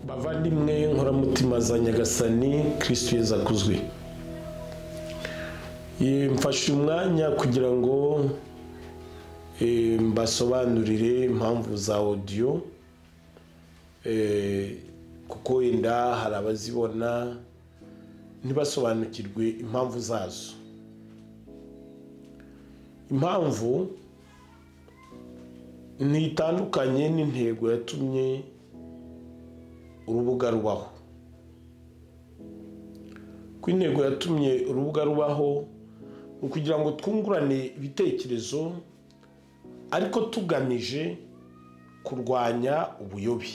bavandimwe nkoramutima za nyagasani kirisitu yeza akuzwe mfashe umwanya kugira ngo mbasobanurire impamvu za odiyo kuko wenda hari abazibona ntibasobanukirwe impamvu zazo impamvu ntitandukanye n'intego yatumye urubuga rubaho ko intego yatumye urubuga rubaho ni ukugira ngo twungurane ibitekerezo ariko tugamije kurwanya ubuyobe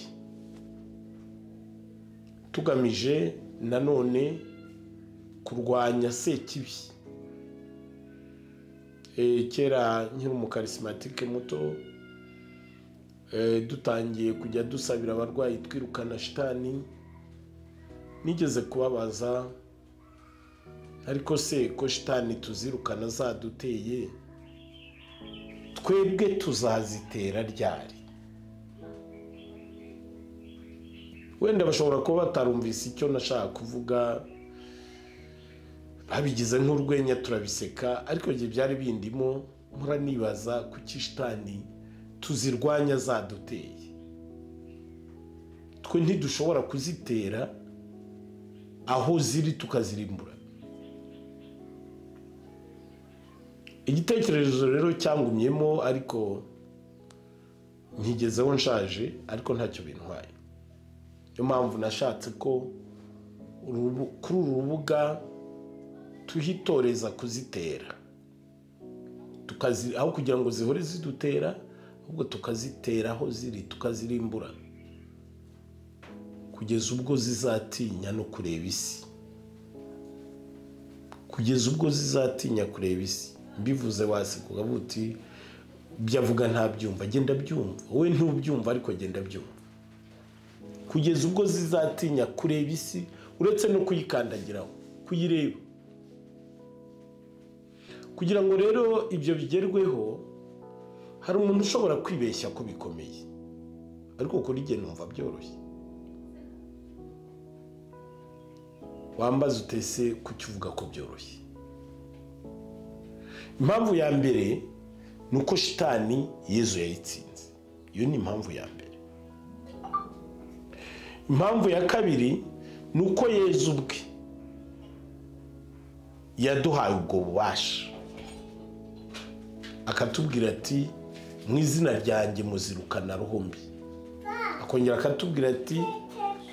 tugamije nanone kurwanya sekibi kera nkiri umukarisimatike muto dutangiye kujya dusabira abarwayi twirukana shitani nigeze kubabaza ariko se ko shitani tuzirukana zaduteye twebwe tuzazitera ryari wenda bashobora kuba batarumvise icyo nashaka kuvuga babigize nk'urwenya turabiseka ariko igihe byari bindimo muranibaza kuki shitani tuzirwanya zaduteye twe ntidushobora kuzitera aho ziri tukazirimbura igitekerezo rero cyangumyemo ariko nkigezeho nshaje ariko ntacyo bintwaye niyo mpamvu nashatse ko kuri uru rubuga tuhitoreza kuzitera aho kugira ngo zihore zidutera ahubwo tukazitera aho ziri tukazirimbura kugeza ubwo zizatinya no kureba isi kugeza ubwo zizatinya kureba isi mbivuze waseka ukavuga uti ibyo avuga ntabyumva agenda abyumva wowe ntubyumva ariko agenda abyumva kugeza ubwo zizatinya kureba isi uretse no kuyikandagiraho kuyireba kugira ngo rero ibyo bigerweho hari umuntu ushobora kwibeshya ko bikomeye ariko kuri igihe numva byoroshye wambaza utese kuki uvuga ko byoroshye impamvu ya mbere ni uko shitani yezu yayitsinze iyo ni impamvu ya mbere impamvu ya kabiri ni uko yezu ubwe yaduhaye ubwo bubasha akatubwira ati mu izina ryanjye muzirukana ruhumbi akongera akatubwira ati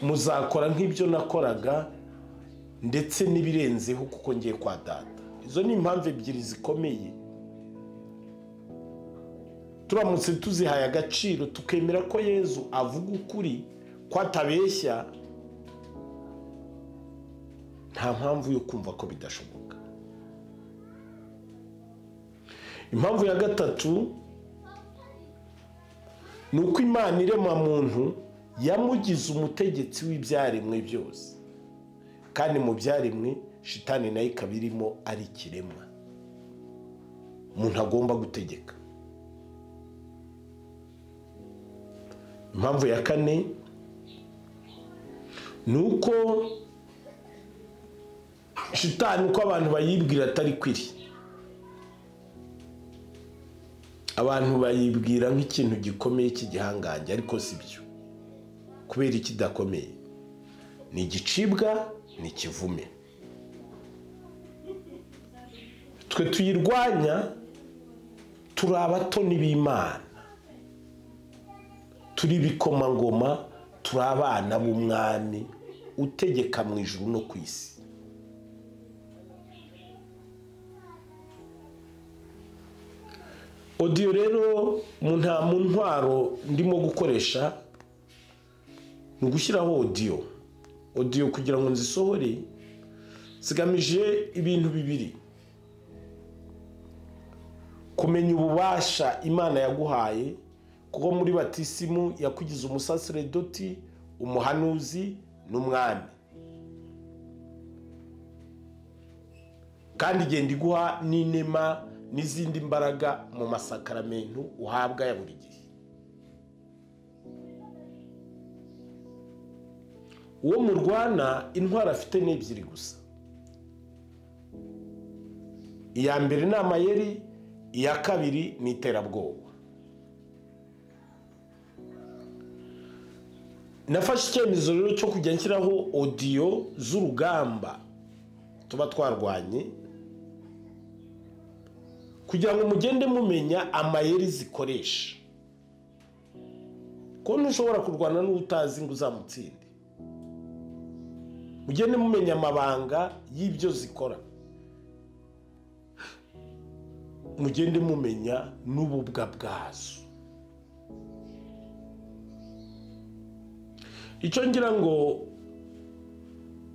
muzakora nk'ibyo nakoraga ndetse n'ibirenzeho kuko ngiye kwa data izo ni impamvu ebyiri zikomeye turamutse tuzihaye agaciro tukemera ko yezu avuga ukuri ko atabeshya nta mpamvu yo kumva ko bidashoboka impamvu ya gatatu ni uko imana irema muntu yamugize umutegetsi w'ibyaremwe byose kandi mu byaremwe shitani nayo ikaba irimo ari ikiremwa umuntu agomba gutegeka impamvu ya kane ni uko shitani uko abantu bayibwira atari kwiri abantu bayibwira nk'ikintu gikomeye cy'igihangange ariko si byo kubera ikidakomeye ni igicibwa ni ikivume twe tuyirwanya turi abatoni b'imana turi ibikomangoma turi abana b'umwami utegeka mu ijuru no ku isi odiyo rero nta mu ntwaro ndimo gukoresha ni ugushyiraho odiyo odiyo kugira ngo nzisohore zigamije ibintu bibiri kumenya ububasha imana yaguhaye kuko muri batisimu yakugize umusaseredoti umuhanuzi n'umwami kandi igenda iguha n'inema n'izindi mbaraga mu masakaramentu uhabwa ya buri gihe uwo murwana intwaro afite ni ebyiri gusa iya mbere ni amayeri iya kabiri ni iterabwoba nafashe icyemezo rero cyo kujya nshyiraho odiyo z'urugamba tuba twarwanye kugira ngo mugende mumenya amayeri zikoresha ko ntushobora kurwana n'utazi ngo uzamutsinde mugende mumenya amabanga y'ibyo zikora mugende mumenya n'ububwa bwazo icyo ngira ngo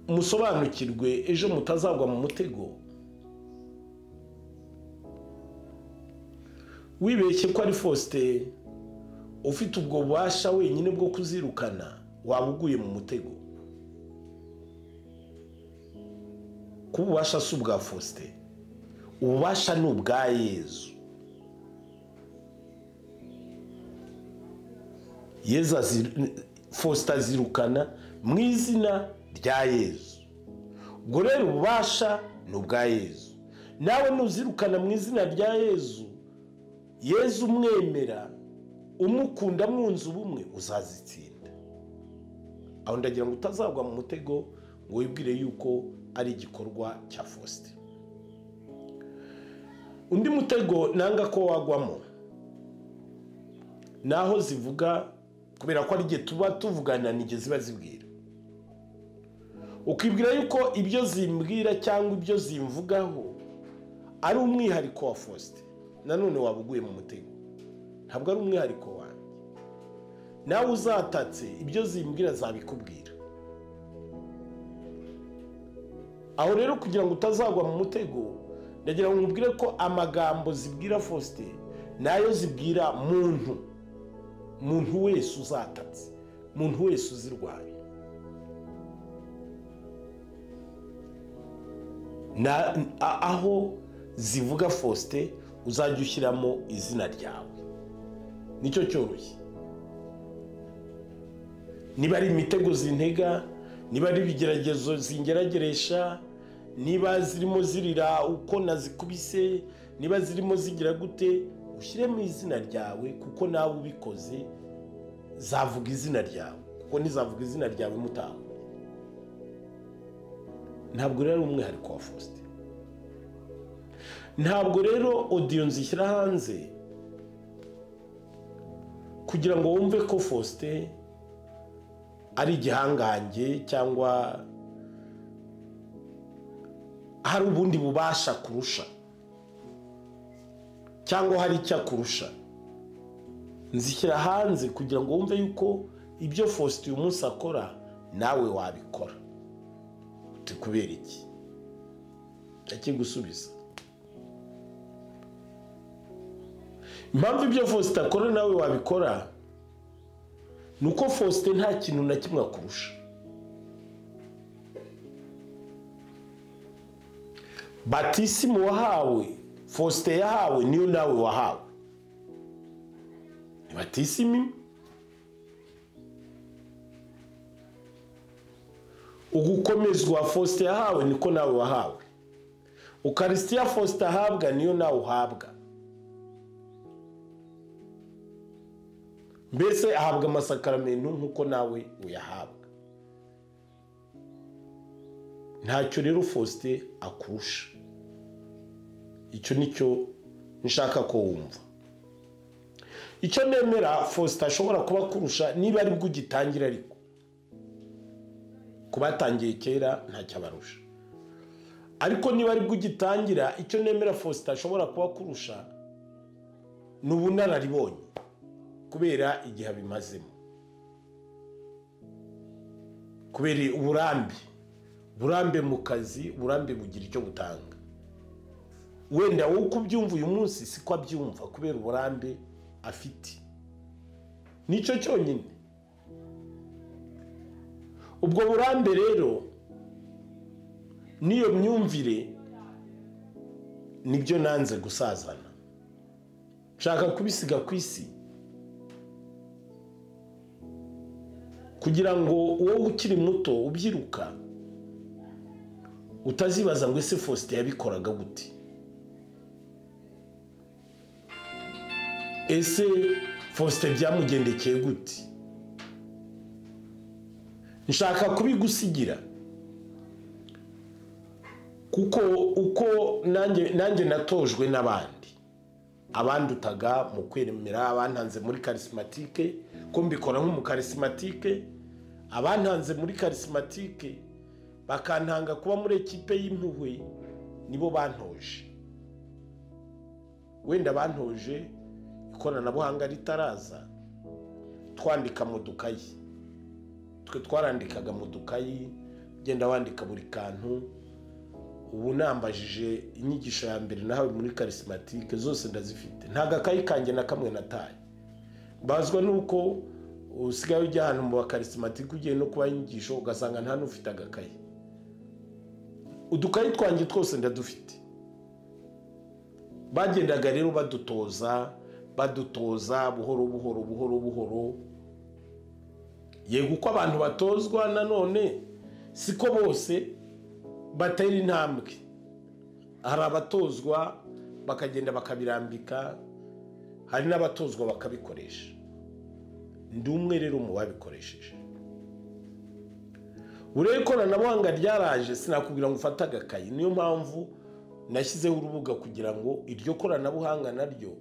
musobanukirwe ejo mutazagwa mu mutego wibeshye ko ari fosite ufite ubwo bubasha wenyine bwo kuzirukana waba uguye mu mutego kuba ububasha si ubwa fosite ububasha ni ubwa yezu yezu azi- fosite azirukana mu izina rya yezu ubwo rero ububasha ni ubwa yezu nawe nuzirukana mu izina rya yezu yezu umwemera umukunda mwunze ubumwe uzazitsinda aho ndagira ngo utazagwa mu mutego ngo wibwire yuko ari igikorwa cya fosite undi mutego nanga ko wagwamo ni aho zivuga kubera ko ari igihe tuba tuvugana ni igihe ziba zibwira ukibwira yuko ibyo zimbwira cyangwa ibyo zimvugaho ari umwihariko wa fosite nanone waba uguye mu mutego ntabwo ari umwihariko wanjye nawe uzatatse ibyo zimbwira zabikubwira aho rero kugira ngo utazagwa mu mutego ndagira ngo nkubwire ko amagambo zibwira fosite nayo zibwira muntu muntu wese uzatatse muntu wese uzirwaye na a- aho zivuga fosite uzajya ushyiramo izina ryawe nicyo cyoroshye niba ari imitego zintega niba ari ibigeragezo zingerageresha niba zirimo zirira uko nazikubise niba zirimo zigira gute ushyiremo izina ryawe kuko nawe ubikoze zavuga izina ryawe kuko ntizavuga izina ryawe mutawe ntabwo rero ari umwihariko wa fosite ntabwo rero odiyo nzishyira hanze kugira ngo wumve ko fosite ari igihangange cyangwa hari ubundi bubasha kurusha cyangwa hari icyo akurusha nzishyira hanze kugira ngo wumve yuko ibyo fosite uyu munsi akora nawe wabikora uti kubera iki ndakigusubiza impamvu ibyo faustin akora nawe wabikora ni uko faustin nta kintu na kimwe akurusha batisimu wahawe faustin yahawe niyo nawe wahawe ni batisimu imwe ugukomezwa faustin yahawe niko nawe wahawe ukarisitiya faustin ahabwa niyo nawe uhabwa mbese ahabwa amasakaramentu nk'uko nawe uyahabwa ntacyo rero faustin akurusha icyo nicyo nshaka ko wumva icyo nemera faustin ashobora kuba akurusha niba aribwo ugitangira ariko ku batangiye kera ntacyabarusha ariko niba aribwo ugitangira icyo nemera faustin ashobora kuba akurusha ni ubunararibonye kubera igihe abimazemo kubera uburambe uburambe mu kazi uburambe bugira icyo butanga wenda wowe uko ubyumva uyu munsi siko abyumva kubera uburambe afite nicyo cyonyine ubwo burambe rero n'iyo myumvire nibyo nanze gusazana nshaka kubisiga ku isi kugira ngo wowe ukiri muto ubyiruka utazibaza ngo ese faustin yabikoraga gute ese faustin byamugendekeye gute nshaka kubigusigira kuko uko nanjye nanjye natojwe n'abandi abandutaga mu kwemera abantanze muri karisimatike ko mbikora nk'umukarisimatike abantanze muri karisimatike bakantanga kuba muri ekipe y'impuhwe nibo bantoje wenda bantoje ikoranabuhanga ritaraza twandika mu dukayi twe twarandikaga mu dukayi ugenda wandika buri kantu ubu nambajije inyigisho ya mbere nahawe muri karisimatike zose ndazifite nta gakayi kanjye na kamwe nataye mbazwa nuko usigaye ujya ahantu mu bakarisimatike ugiye no kubaha inyigisho ugasanga nta n'ufite agakayi udukayi twanjye twose ndadufite bagendaga rero badutoza badutoza buhoro buhoro buhoro buhoro yego uko abantu batozwa nanone siko bose batera intambwe hari abatozwa bakagenda bakabirambika hari n'abatozwa bakabikoresha ndi umwe rero mu babikoresheje buriya ikoranabuhanga ryaraje sinakubwira ngo ufate agakayi niyo mpamvu nashyizeho urubuga kugira ngo iryo koranabuhanga naryo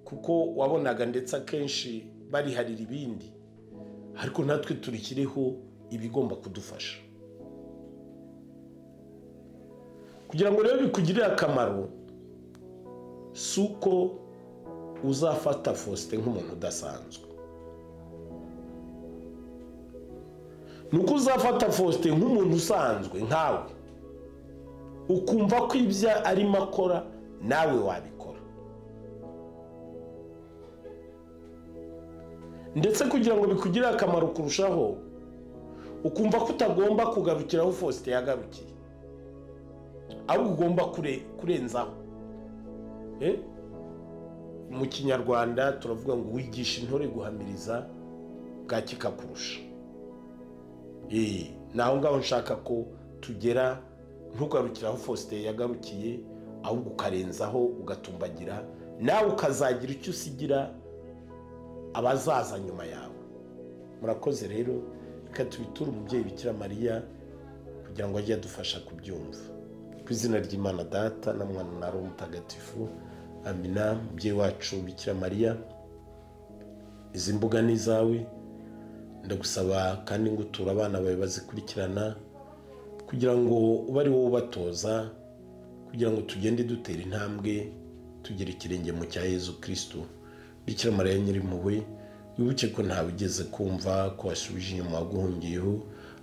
kuko wabonaga ndetse akenshi bariharira ibindi ariko natwe turikiriho ibigomba kudufasha kugira ngo rero bikugirire akamaro si uko uzafata faustin nk'umuntu udasanzwe ni uko uzafata faustin nk'umuntu usanzwe nkawe ukumva ko ibyo arimo akora nawe wabikora ndetse kugira ngo bikugirire akamaro kurushaho ukumva ko utagomba kugarukiraho faustin yagarukiye ahubwo ugomba kurenzaho mu kinyarwanda turavuga ngo wigisha intore guhamiriza bwaki kakurusha ni aho ngaho nshaka ko tugera ntugarukire aho faustin yagarukiye ahubwo ukarenzaho ugatumbagira nawe ukazagira icyo usigira abazaza nyuma yawe murakoze rero reka tubiture umubyeyi bikira mariya kugira ngo ajye adufasha kubyumva ku izina ry'imana data na mwana na roho mutagatifu amina mubyeyi wacu bikira mariya izi mbuga ni izawe ndagusaba kandi ngo uture abana bawe bazikurikirana kugira ngo ube ari wowe ubatoza kugira ngo tugende dutera intambwe tugere ikirenge mu cya Yezu kirisitu bikira mariya nyirimpuhwe wibuke ko ntawe ugeze kumva ko wasubije inyuma waguhungiyeho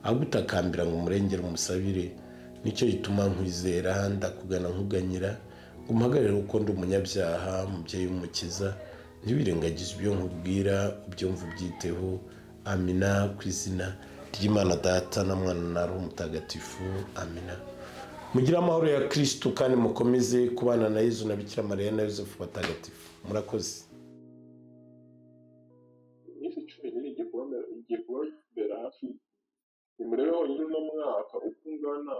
agutakambira ngo umurengere umusabire nicyo gituma nkwizera ndakugana nkuganyira ngo umpagarire uko ndi umunyabyaha umubyeyi w'umukiza ntiwirengagize ibyo nkubwira ubyumva ubyiteho amina ku izina ry'imana data na mwana na roho mutagatifu amina mugire amahoro ya kirisitu kandi mukomeze kubana na yezu na bikira mariya na yosefu batagatifu murakoze isi cumi n'ibiri igiye kubabera igiye kubabera hafi nimurebe honyine uno mwaka uko ungana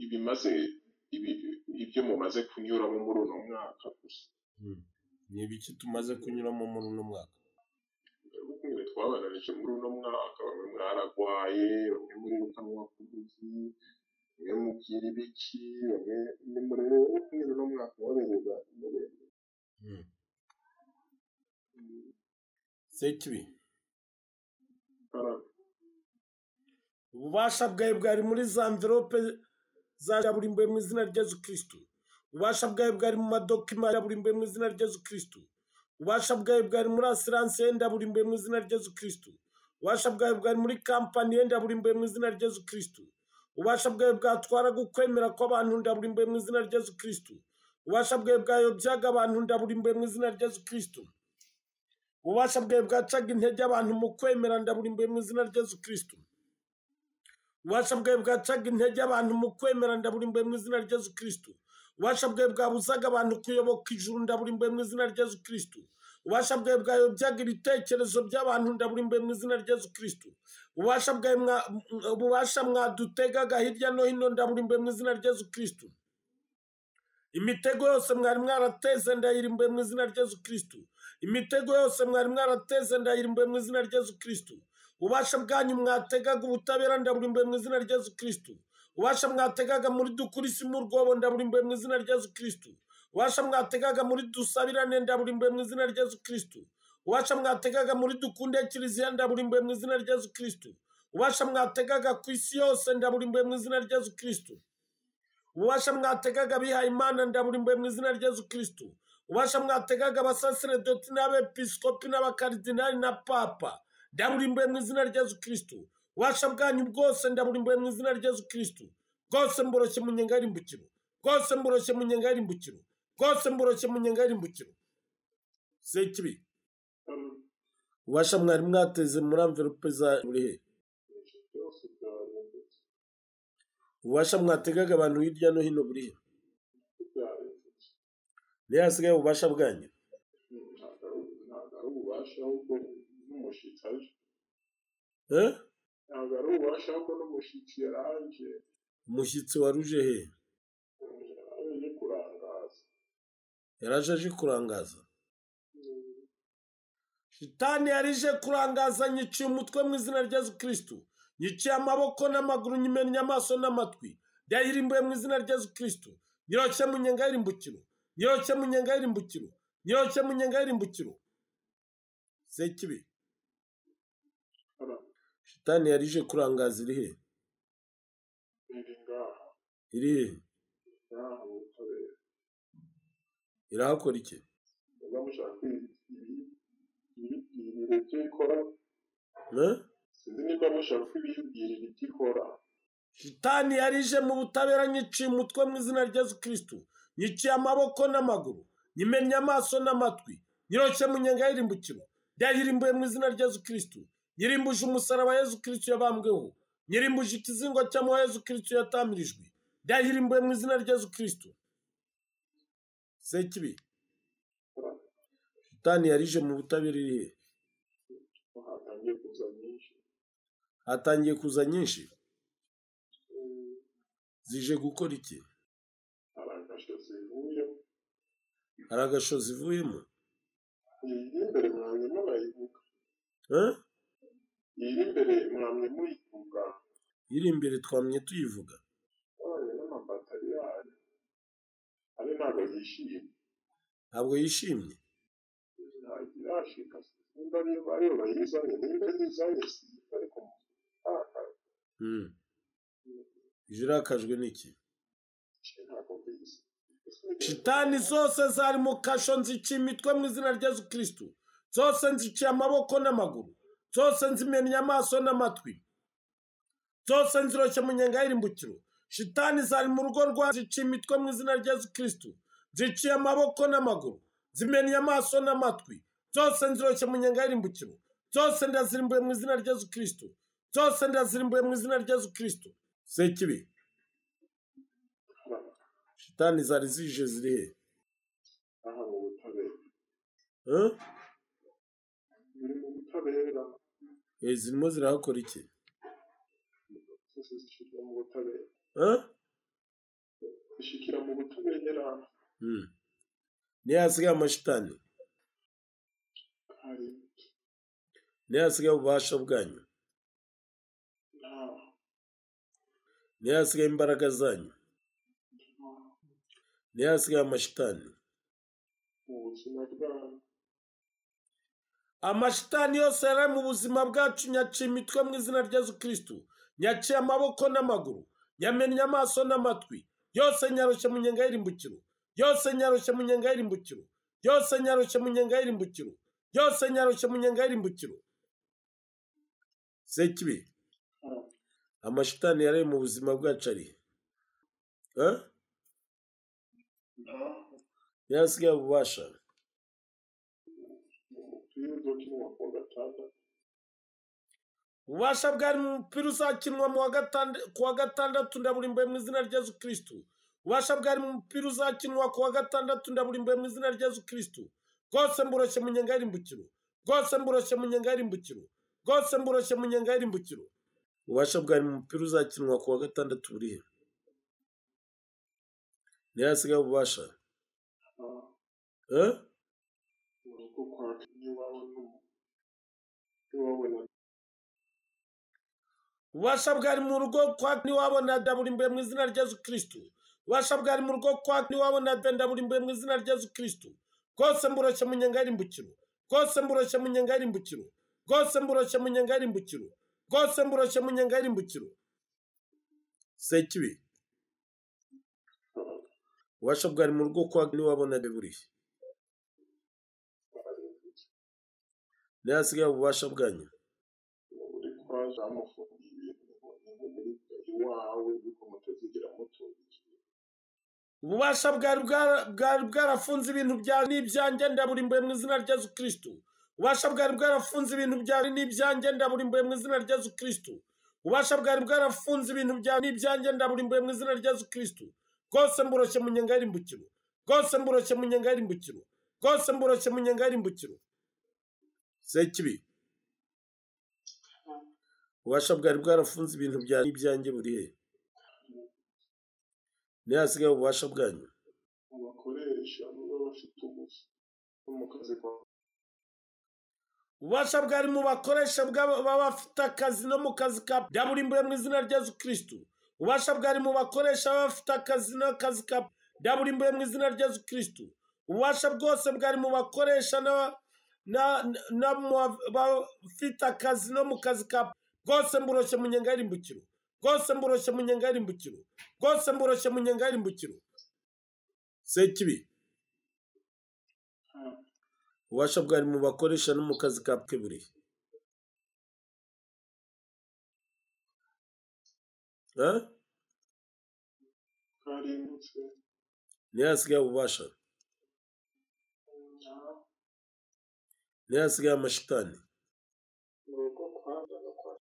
ibimaze ibi- ibyo mumaze kunyuramo muri uno mwaka gusa ni ibiki tumaze kunyuramo muri uno mwaka bamwe twabananije muri uno mwaka bamwe mwaragwaye bamwe muri rukanwa kuguzi bamwe mubwira ibiki bamwe ni murebe kumwe uno mwaka wabereza imbere sekibi Bara- ububasha bwawe bwari muri za mverope za kaburimbo mu izina rya yezu kirisitu ububasha bwawe bwari mu madokima ya burimbo mu izina rya yezu kirisitu ububasha bwawe bwari muri asiranse yenda burimbo mu izina rya yezu kirisitu ububasha bwawe bwari muri kampani yenda burimbo mu izina rya yezu kirisitu ububasha bwawe bwatwaraga ukwemera kw'abantu ndaburimbo mu izina rya yezu kirisitu ububasha bwawe bwayobyaga abantu ndaburimbo mu izina rya yezu kirisitu ububasha bwawe bwacaga intege abantu mu kwemera ndaburimbo mu izina rya yezu kirisitu ububasha bwawe bwacaga intege abantu mu kwemera ndaburimbo mu izina rya Yezu kirisitu ububasha bwawe bwabuzaga abantu kuyoboka ijuru ndaburimbo mu izina rya Yezu kirisitu ububasha bwawe bwayobyaga ibitekerezo by'abantu ndaburimbwe mu izina rya yesu kirisitu ububasha bwawe mwa- m- ububasha mwadutegaga hirya no hino ndaburimbwe mu izina rya yesu kirisitu imitego yose mwari mwarateze ndayirimbwe mu izina rya yesu kirisitu imitego yose mwari mwarateze ndayirimbwe mu izina rya yesu kirisitu ububasha bwanyu mwategaga ubutabera ndaburimbwe mu izina rya yesu kirisitu ububasha mwategaga muri dukuri si mu rwobo ndaburimbwe mu izina rya yesu kirisitu ubasha mwategaga muri dusabirane ndaburimbwe mu izina rya yesu kirisitu ubasha mwategaga muri dukunde kiliziya ndaburimbwe mu izina rya yesu kirisitu ubasha mwategaga ku isi yose ndaburimbwe mu izina rya yesu kirisitu ububasha mwategaga abihaye imana ndaburimbuye mu izina rya yesu kirisitu ububasha mwategaga abasaseredoti n'abepiskopi n'abakaridinali na papa ndaburimbuye mu izina rya yesu kirisitu ububasha bwanyu bwose ndaburimbuye mu izina rya yesu kirisitu bwose mboroshye mu nyenga y'irimbukiro bwose mboroshye mu nyenga y'irimbukiro bwose mboroshye mu nyenga y'irimbukiro sekibi ububasha mwari mwateze muri amverope za buri he byose byarindutse ububasha mwategaga abantu hirya no hino buri he byarindutse niyo hasigaye ububasha bwanyu ntabwo ari- ntabwo ari ububasha ahubwo n'umushyitsi aje eh? ntabwo ari ububasha ahubwo n'umushyitsi yaraje umushyitsi waruje he yaje kurangaza yaraje aje kurangaza shitani yarije kurangaza nyiciye umutwe mu izina rya yesu kirisitu nyiciye amaboko n'amaguru nyimennye amaso n'amatwi yayirimbuye mu izina rya yesu kirisitu nyiroshye mu nyenga y'irimbukiro nyiroshye mu nyenga y'irimbukiro nyiroshye mu nyenga y'irimbukiro sekibi arangije shitani yarije kurangaza iri he ngaha iri he ngaha mu butabera irahakora iki muba mushaka ibi ibi ibibwirira ibyo ikora Eh? sinzi niba mushaka ko ibibwirira ibyo ikora shitani yarije mu butabera nyiciye umutwe mu izina rya yesu kirisitu nyiciye amaboko n'amaguru nyimennye amaso n'amatwi nyiroshye mu nyenga y'irimbukiro yayirimbuye mu izina rya yesu kirisitu nyirimbuje umusaraba yesu kirisitu yabambweho nyirimbuje ikizingo cy'amahwa yesu kirisitu yatamirijwe yayirimbuye mu izina rya yesu kirisitu sekibi shitani yarije mu butabera iri he hatangiye kuza nyinshi hatangiye kuza nyinshi zije gukora iki hari agasho zivuye hari agasho zivuyemo iyi iri imbere mwamye murayivuga Eh? iyi iri imbere mwamye muyivuga iri imbere twamye tuyivuga mwamye n'amabatari yayo ari ntabwo yishimye ntabwo yishimye ntabwo irashika nimba ariyo ariyo bayizanye nimba yizanye si ariko ntakaje Mm. ije irakajwe n'iki ntabwo mbizi shitani zose zari mu kasho nziciye imitwe mu izina rya yesu kirisitu zose nziciye amaboko n'amaguru zose nzimennye amaso n'amatwi zose nziroshye mu nyenga y'irimbukiro shitani zari mu rugo rwa ziciye imitwe mu izina rya yesu kirisitu ziciye amaboko n'amaguru zimennye amaso n'amatwi zose nziroshye mu nyenga y'irimbukiro zose ndazirimbuye mu izina rya yesu kirisitu zose ndazirimbuye mu izina rya yesu kirisitu sekibi shitani zari zije ziri he aha mu butabera Eh? biri mu butabera Eh, zirimo zirahakora iki zose zishyirwa mu butabera Eh? zishyikira mu butabera Mm. niyo hasigaye amashitani hari niyo hasigaye ububasha bwanyu nta niyo hasigaye imbaraga zanyu niyo hasigaye amashitani mu buzima bwabo amashitani yose yari ari mu buzima bwacu nyaciye imitwe mu izina rya yesu kirisitu nyaciye amaboko n'amaguru nyamennye amaso n'amatwi yose nyarushye mu nyenga y'irimbukiro yose nyarushye mu nyenga y'irimbukiro yose nyarushye mu nyenga y'irimbukiro yose nyarushye mu nyenga y'irimbukiro sekibi hari amashitani yari ari mu buzima bwacu ari he? Eh? nta niyo hasigaye ububasha umupira udakinwa kuwa gatandatu ububasha bwari mu mupira uzakinwa mu wa gatanda- ku wa gatandatu ndaburimbuye mu izina rya yesu kirisitu ububasha bwari mu mupira uzakinwa ku wa gatandatu ndaburimbuye mu izina rya yesu kirisitu rwose mburoshye mu nyenga y'irimbukiro rwose mburoshye mu nyenga y'irimbukiro rwose mburoshye mu nyenga y'irimbukiro ububasha bwawe mu mupira uzakinwa ku wa gatandatu burihe niyo hasigaye ububasha eh? urugo kwacu n'iwabo n'ubu ntiwabona ububasha bwari mu rugo kwa niwabo na daburimbwe mu izina rya yesu kirisitu ububasha bwari mu rugo kwa niwabo na daburimbwe mu izina rya yesu kirisitu rwose mburoshye mu nyenga y'irimbukiro rwose mburoshye mu nyenga y'irimbukiro rwose mburoshye mu nyenga y'irimbukiro rwose mburoshye mu nyenga y'irimbukiro sekibi ububasha bwari mu rugo kwa niwabo na daburimbwe niyo hasigaye ububasha bwanyu uri kwa zamufunga ibintu muri iwawe ariko mutazigera mutumbira ububasha bwari bwara- bwari bwarafunze ibintu byawe n'ibyanjye ndaburimbuye mu izina rya yesu kirisitu ububasha bwari bwarafunze ibintu byawe n'ibyanjye ndaburimbuye mu izina rya yesu kirisitu ububasha bwari bwarafunze ibintu byawe n'ibyanjye ndaburimbuye mu izina rya yesu kirisitu rwose mburoshye mu nyenga y'irimbukiro rwose mburoshye mu nyenga y'irimbukiro rwose mburoshye mu nyenga y'irimbukiro sekibi ububasha bwari bwarafunze ibintu byawe n'ibyanjye burihe niyo hasigaye ububasha bwanyu abakoresha baba bafite ubusa no mu kazi kwawe ububasha bwari mu bakoresha bw'aba- baba bafite akazi no mu kazi ka daburimbuye mu izina rya yesu kirisitu ububasha bwari mu bakoresha baba bafite akazi no kazi ka daburimbuye mu izina rya yesu kirisitu ububasha bwose bwari mu bakoresha na- na- na- mu bafite akazi no mu kazi ka bwose mburoshye mu nyenga y'irimbukiro bwose mburoshye mu nyenga y'irimbukiro bwose mburoshye mu nyenga y'irimbukiro sekibi ububasha bwari mu bakoresha no mu kazi ka buri Eh? karimbutse niyo hasigaye ububasha niyo hasigaye amashitani mu rugo kwa zaga kwa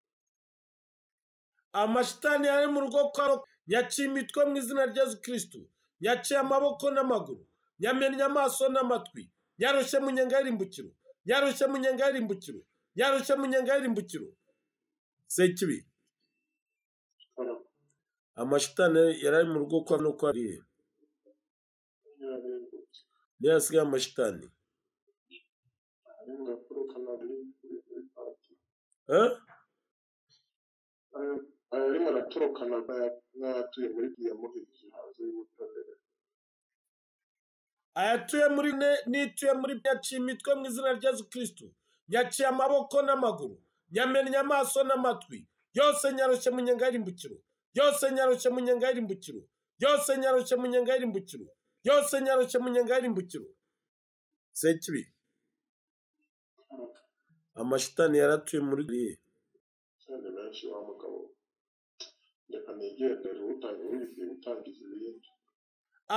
amashitani yari mu rugo kwa ro- nyaciye imitwe mu izina rya yesu kirisitu nyaciye amaboko n'amaguru nyamennye amaso n'amatwi nyarushye mu nyenga y'irimbukiro nyarushye mu nyenga y'irimbukiro nyarushye mu nyenga y'irimbukiro sekibi karama amashitani yari ari mu rugo kwa no kwa rihe yararimbutse niyo hasigaye amashitani ari mu gakuru kanarimbutse Eh? arimo aratoroka n'atuye muri diyamuhirije hanze y'ubutabera ayatuye muri ne n'ituye muri nyaciye imitwe mu izina rya yesu kirisitu nyaciye amaboko n'amaguru nyamennye amaso n'amatwi yose nyarushye mu nyenga y'irimbukiro yose nyarushye mu nyenga y'irimbukiro yose nyarushye mu nyenga y'irimbukiro yose nyarushye mu nyenga y'irimbukiro sekibi amashitani yaratuye muri riye cyane benshi wa mugabo reka nigendere utangiye wiziye gutangiza ibindi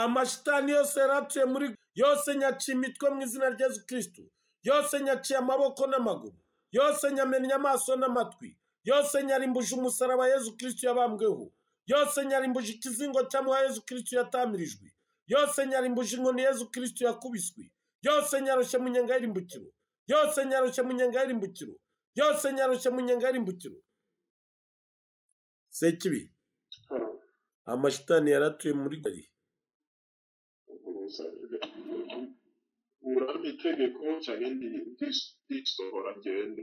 amashitani yose yaratuye muri yose nyaciye imitwe mu izina rya yesu kirisitu yose nyaciye amaboko n'amaguru yose nyamennye amaso n'amatwi yose nyarimbuje umusaraba yesu kirisitu yabambweho yose nyarimbuje ikizingo cy'amuha yesu kirisitu yatamirijwe yose nyarimbuje inkoni yesu kirisitu yakubiswe yose nyarushye mu nyenga y'irimbukiro yose nyarushye mu nyenga y'irimbukiro yose nyarushye mu nyenga y'irimbukiro sekibi karama amashitani yaratuye muri gari uruzanire urambe itegeko cyane ndisohora ngende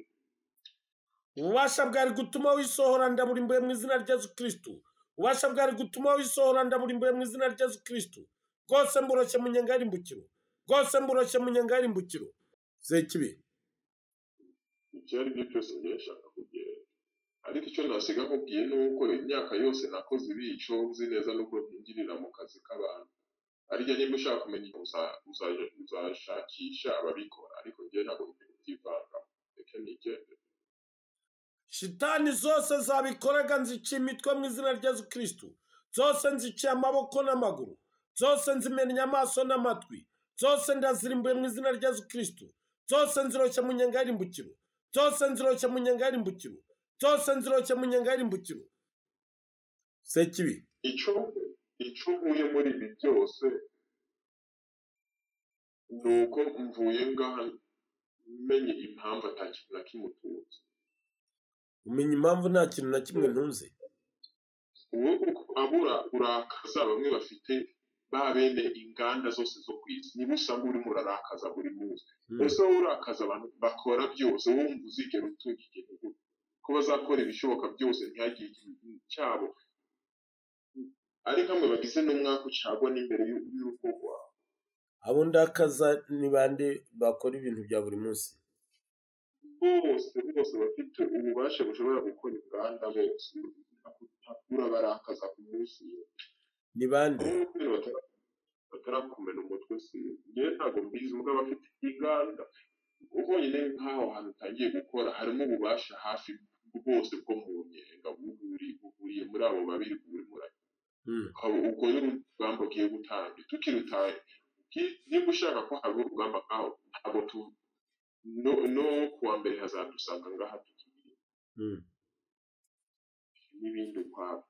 ububasha bwari gutuma wisohora ndaburimbuye mu izina rya yesu kirisitu ububasha bwari gutuma wisohora ndaburimbuye mu izina rya yesu kirisitu rwose mburoshye mu nyenga y'irimbukiro rwose mburoshye mu nyenga y'irimbukiro zekibi icyo ari byo cyose ngiye nshaka kugenda ariko icyo nasiga nkubwiye ni uko imyaka yose nakoze ibico nzi neza n'ubwo byinjirira mu kazi k'abantu ariko niba ushaka kumenya uza- uza- uzashakisha ababikora ariko njye ntabwo ngiye kubyivangamo reka nigende shitani zose zabikoraga nziciye imitwe mu izina rya yesu kirisitu zose nziciye amaboko n'amaguru zose nzimennye amaso n'amatwi zose ndazirimbuye mu izina rya yesu kirisitu zose nziroshye mu nyenga y'irimbukiro zose nziroshye mu nyenga y'irimbukiro zose nziroshye mu nyenga y'irimbukiro sekibi icyo icyo uvuye muri ibi byose ni uko mvuye ngaha menye impamvu atakintu na kimwe utunze umenya impamvu nta kintu na kimwe ntunze ubu abura urakaza bamwe bafite ba bene inganda zose zo ku isi niba usanga urimo urarakaza buri munsi gusa wowe urakaza abantu bakora byose wumva uzigera utunga igihugu ko bazakora ibishoboka byose ntihagire igihugu cyabo ari kamwe bagize n'umwaka ucagwa n'imbere y'u- y'urugo rwawe abo ndakaza ni bande bakora ibintu bya buri munsi bose bose bafite ububasha bushobora gukora inganda bose urabarakaza ku munsi ni bande Wowe kubera batara- batarakumena umutwe si ngewe ntabwo mbizi ubwo abafite inganda ubonyine nk'aho hantu utangiye gukora harimo ububasha hafi bwose bwo mu nyenga buri- buriye muri abo babiri burimo ura- Mm. ukaba ubwo rero urugamba ugiye gutanga tukirutaye Uki- niba ushaka ko haba urugamba nkaho ntabwo tu no, no kuwa mbere hazadusanga ngaha tukiri Mm. n'ibindi ukwabyo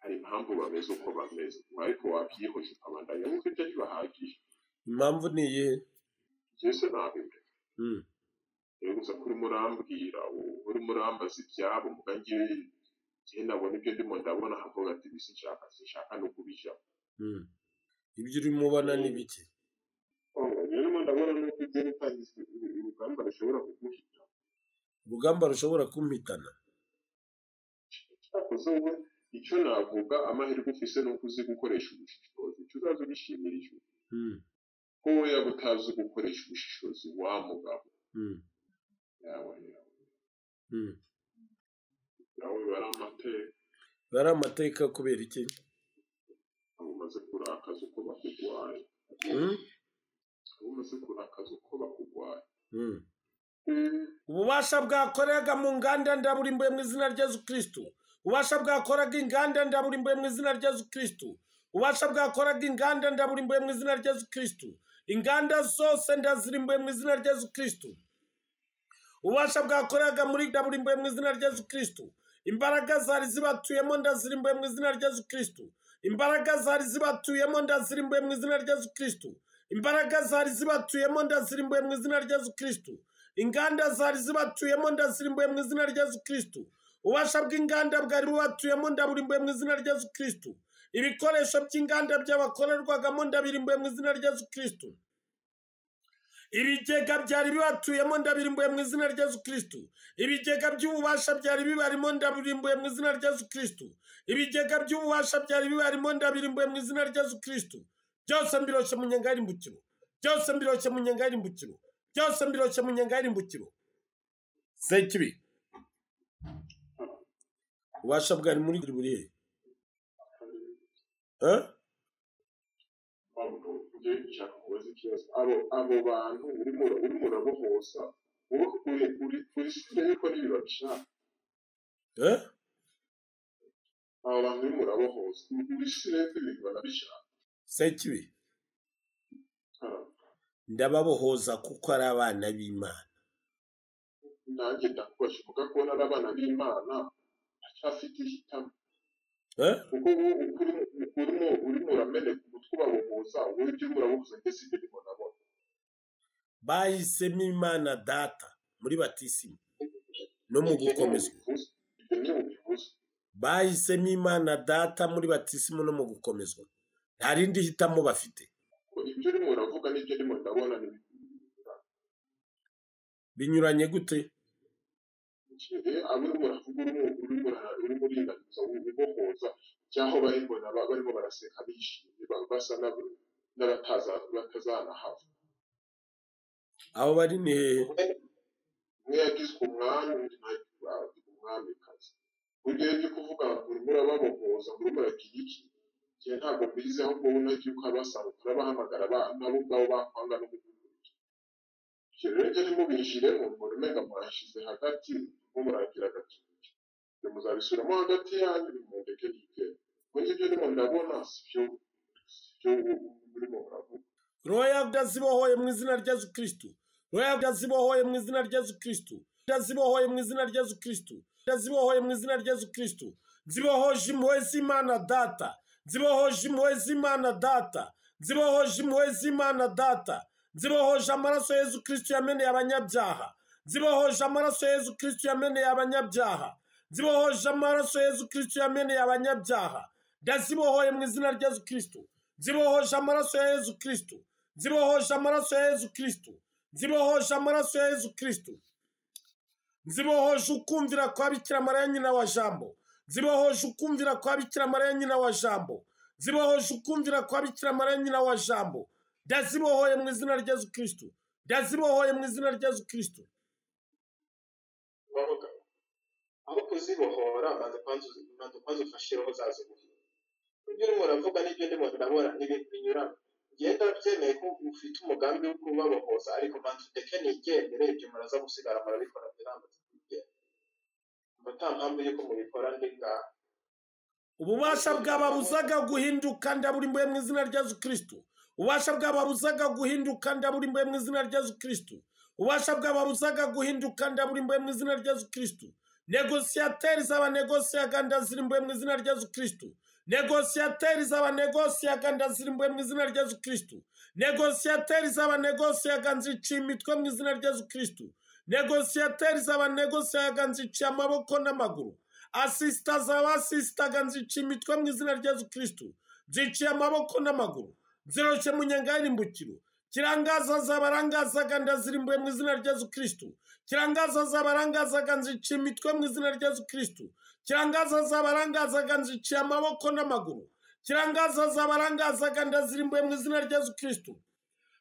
hari impamvu bameze uko bameze ariko wabyihoje ukabandanya nkuko ibyo ntibahagije impamvu ni iyihe byose ntabimbe Mm. rero gusa ko urimo urambwira u- urimo urambaza ibyabo muga ngewe igihe nabona ibyo ndimo ndabona havuga ati bisinshaka sinshaka no kubijyamo Mm. ibyo urimo ubona ni bike rero ndabona nuko ibyo bitangiza urugamba rushobora kuguhita urugamba rushobora kumpitana cyakoze wowe icyo navuga amahirwe ufise ni uko uzi gukoresha ubushishozi icyo uzaza ugishimira icyo Mm. ko we yaba utazi gukoresha ubushishozi wa mugabo Mm. yawe yawe Mm. yawe bari amateka bari amateka kubera iki abo umaze kurakaza uko bakugwaye Mm? abo umaze kurakaza uko bakugwaye Mm. ububasha bwakoraga mu nganda ndaburimbuye mu izina rya yesu kirisitu ububasha bwakoraga inganda ndaburimbuye mu izina rya yesu kirisitu ububasha bwakoraga inganda ndaburimbuye mu izina rya yesu kirisitu inganda zose ndazirimbuye mu izina rya yesu kirisitu ububasha bwakoraga muri ndaburimbuye mu izina rya yesu kirisitu imbaraga zari zibatuyemo ndazirimbuye mu izina rya yesu kirisitu imbaraga zari zibatuyemo ndazirimbuye mu izina rya yesu kirisitu imbaraga zari zibatuyemo ndazirimbuye mu izina rya yesu kirisitu inganda zari zibatuyemo ndazirimbuye mu izina rya yesu kirisitu ububasha bw'inganda bwari bubatuyemo ndaburimbuye mu izina rya yesu kirisitu ibikoresho by'inganda byabakorerwagamo ndabirimbuye mu izina rya yesu kirisitu ibigega byari bibatuyemo ndabirimbuye mu izina rya yesu kirisitu ibigega by'ububasha byari bibarimo ndabirimbuye mu izina rya yesu kirisitu ibigega by'ububasha byari bibarimo ndabirimbuye mu izina rya yesu kirisitu byose mbiroshye mu nyenga y'irimbukiro byose mbiroshye mu nyenga y'irimbukiro byose mbiroshye mu nyenga y'irimbukiro sekibi ububasha bwari muri buri he Eh? abo ngewe nshaka kubaza ikibazo abo abo bantu urimo ura- urimo urabohoza wowe uri uri uri sire yuko nibi babishaka Eh? abo bantu urimo urabohoza uri uri sire yuko ibintu banabishaka sekibi ndababohoza kuko ari abana b'imana nanjye ndakubasha uvuga ko nari abana b'imana ndacyafite ihitamo Eh? kuko ubu ukuri urimo urimo urameneka umutwe ubabohoza wowe ibyo urimo urabohoza ndetse ibyo urimo urabona bahisemo imana data muri batisima no mu gukomezwa ibyo ni ubivuze bahisemo imana data muri batisima no mu gukomezwa nta rindi hitamo bafite ko ibyo urimo uravuga n'ibyo urimo ndabona ni binyuranye gute bikire abo urimo uravuga urimo urimo ura- urimo uringaniza ubohoza cyangwa bari mbona ba- barimo baraseka bishimye ba- basa n'ab- n'abataza batazanahava abo bari ni hehe umwe yagizwe umwami undi ntagizwe umwamikazi burya ibyo kuvuga ngo urimo urababohoza urimo uragira iki njye ntabwo mbizi ahubwo wowe unagiye ukabasaba urabahamagara ba- nabo ubwabo bakwanga no gukurikira ibyo rero njye ntimubinjiremo mbona umenga murashize hagati mo muragira agatutu ibyo muzabisubiramo hagati yanyu nimundeke nige ngo njye ibyo ndimo ndabona si byo si byo urimo uravuga roho yawe irazibohoye mu izina rya yesu kirisitu roho yawe irazibohoye mu izina rya yesu kirisitu irazibohoye mu izina rya yesu kirisitu irazibohoye mu izina rya yesu kirisitu zibohoje impuhwe z'imana data zibohoje impuhwe z'imana data zibohoje impuhwe z'imana data zibohoje amaraso yezu kirisitu yameneye abanyabyaha zibohoje amaraso yezu kirisitu yameneye abanyabyaha zibohoje amaraso yezu kirisitu yameneye abanyabyaha ndazibohoye mu izina rya yezu kirisitu zibohoje amaraso ya yezu kirisitu zibohoje amaraso ya yezu kirisitu zibohoje amaraso ya yezu kirisitu zibohoje ukumvira kwa bikira mariya nyina wa jambo zibohoje ukumvira kwa bikira mariya nyina wa jambo zibohoje ukumvira kwa bikira mariya nyina wa jambo ndazibohoye mu izina rya yezu kirisitu ndazibohoye mu izina rya yezu kirisitu bavuga aho kuzibohora banza kwanza uzi- banza kwanza ufashire aho zaziboheye ibyo urimo uravuga n'ibyo ndimo ndabona ni ibintu binyuranye ngenda byemeye ko ufite umugambi wo kubabohoza ariko banza uteke nigendere ibyo muraza gusigara murabikora biramaze kugenda mba nta mpamvu y'uko mubikora ndi ngaha ububasha bwababuzaga guhinduka ndaburimbuye mu izina rya yezu kirisitu ububasha bwababuzaga guhinduka ndaburimbuye mu izina rya yezu kirisitu ububasha bwababuzaga guhinduka ndaburimbuye mu izina rya yezu kirisitu negosiyateri z'abanegosiyaga ndazirimbuye mu izina rya yezu kirisitu negosiyateri z'abanegosiyaga ndazirimbuye mu izina rya yezu kirisitu negosiyateri z'abanegosiyaga nziciye imitwe mu izina rya yezu kirisitu negosiyateri z'abanegosiyaga nziciye amaboko n'amaguru asisita z'abasisitaga nziciye imitwe mu izina rya yezu kirisitu nziciye amaboko n'amaguru ziroshye mu nyangarimbukiro kirangaza z'abarangazaga ndazirimbuye mu izina rya yezu kirisitu kirangaza z'abarangazaga nziciye imitwe mu izina rya yezu kirisitu kirangaza z'abarangazaga nziciye amaboko n'amaguru kirangaza z'abarangazaga ndazirimbuye mu izina rya yezu kirisitu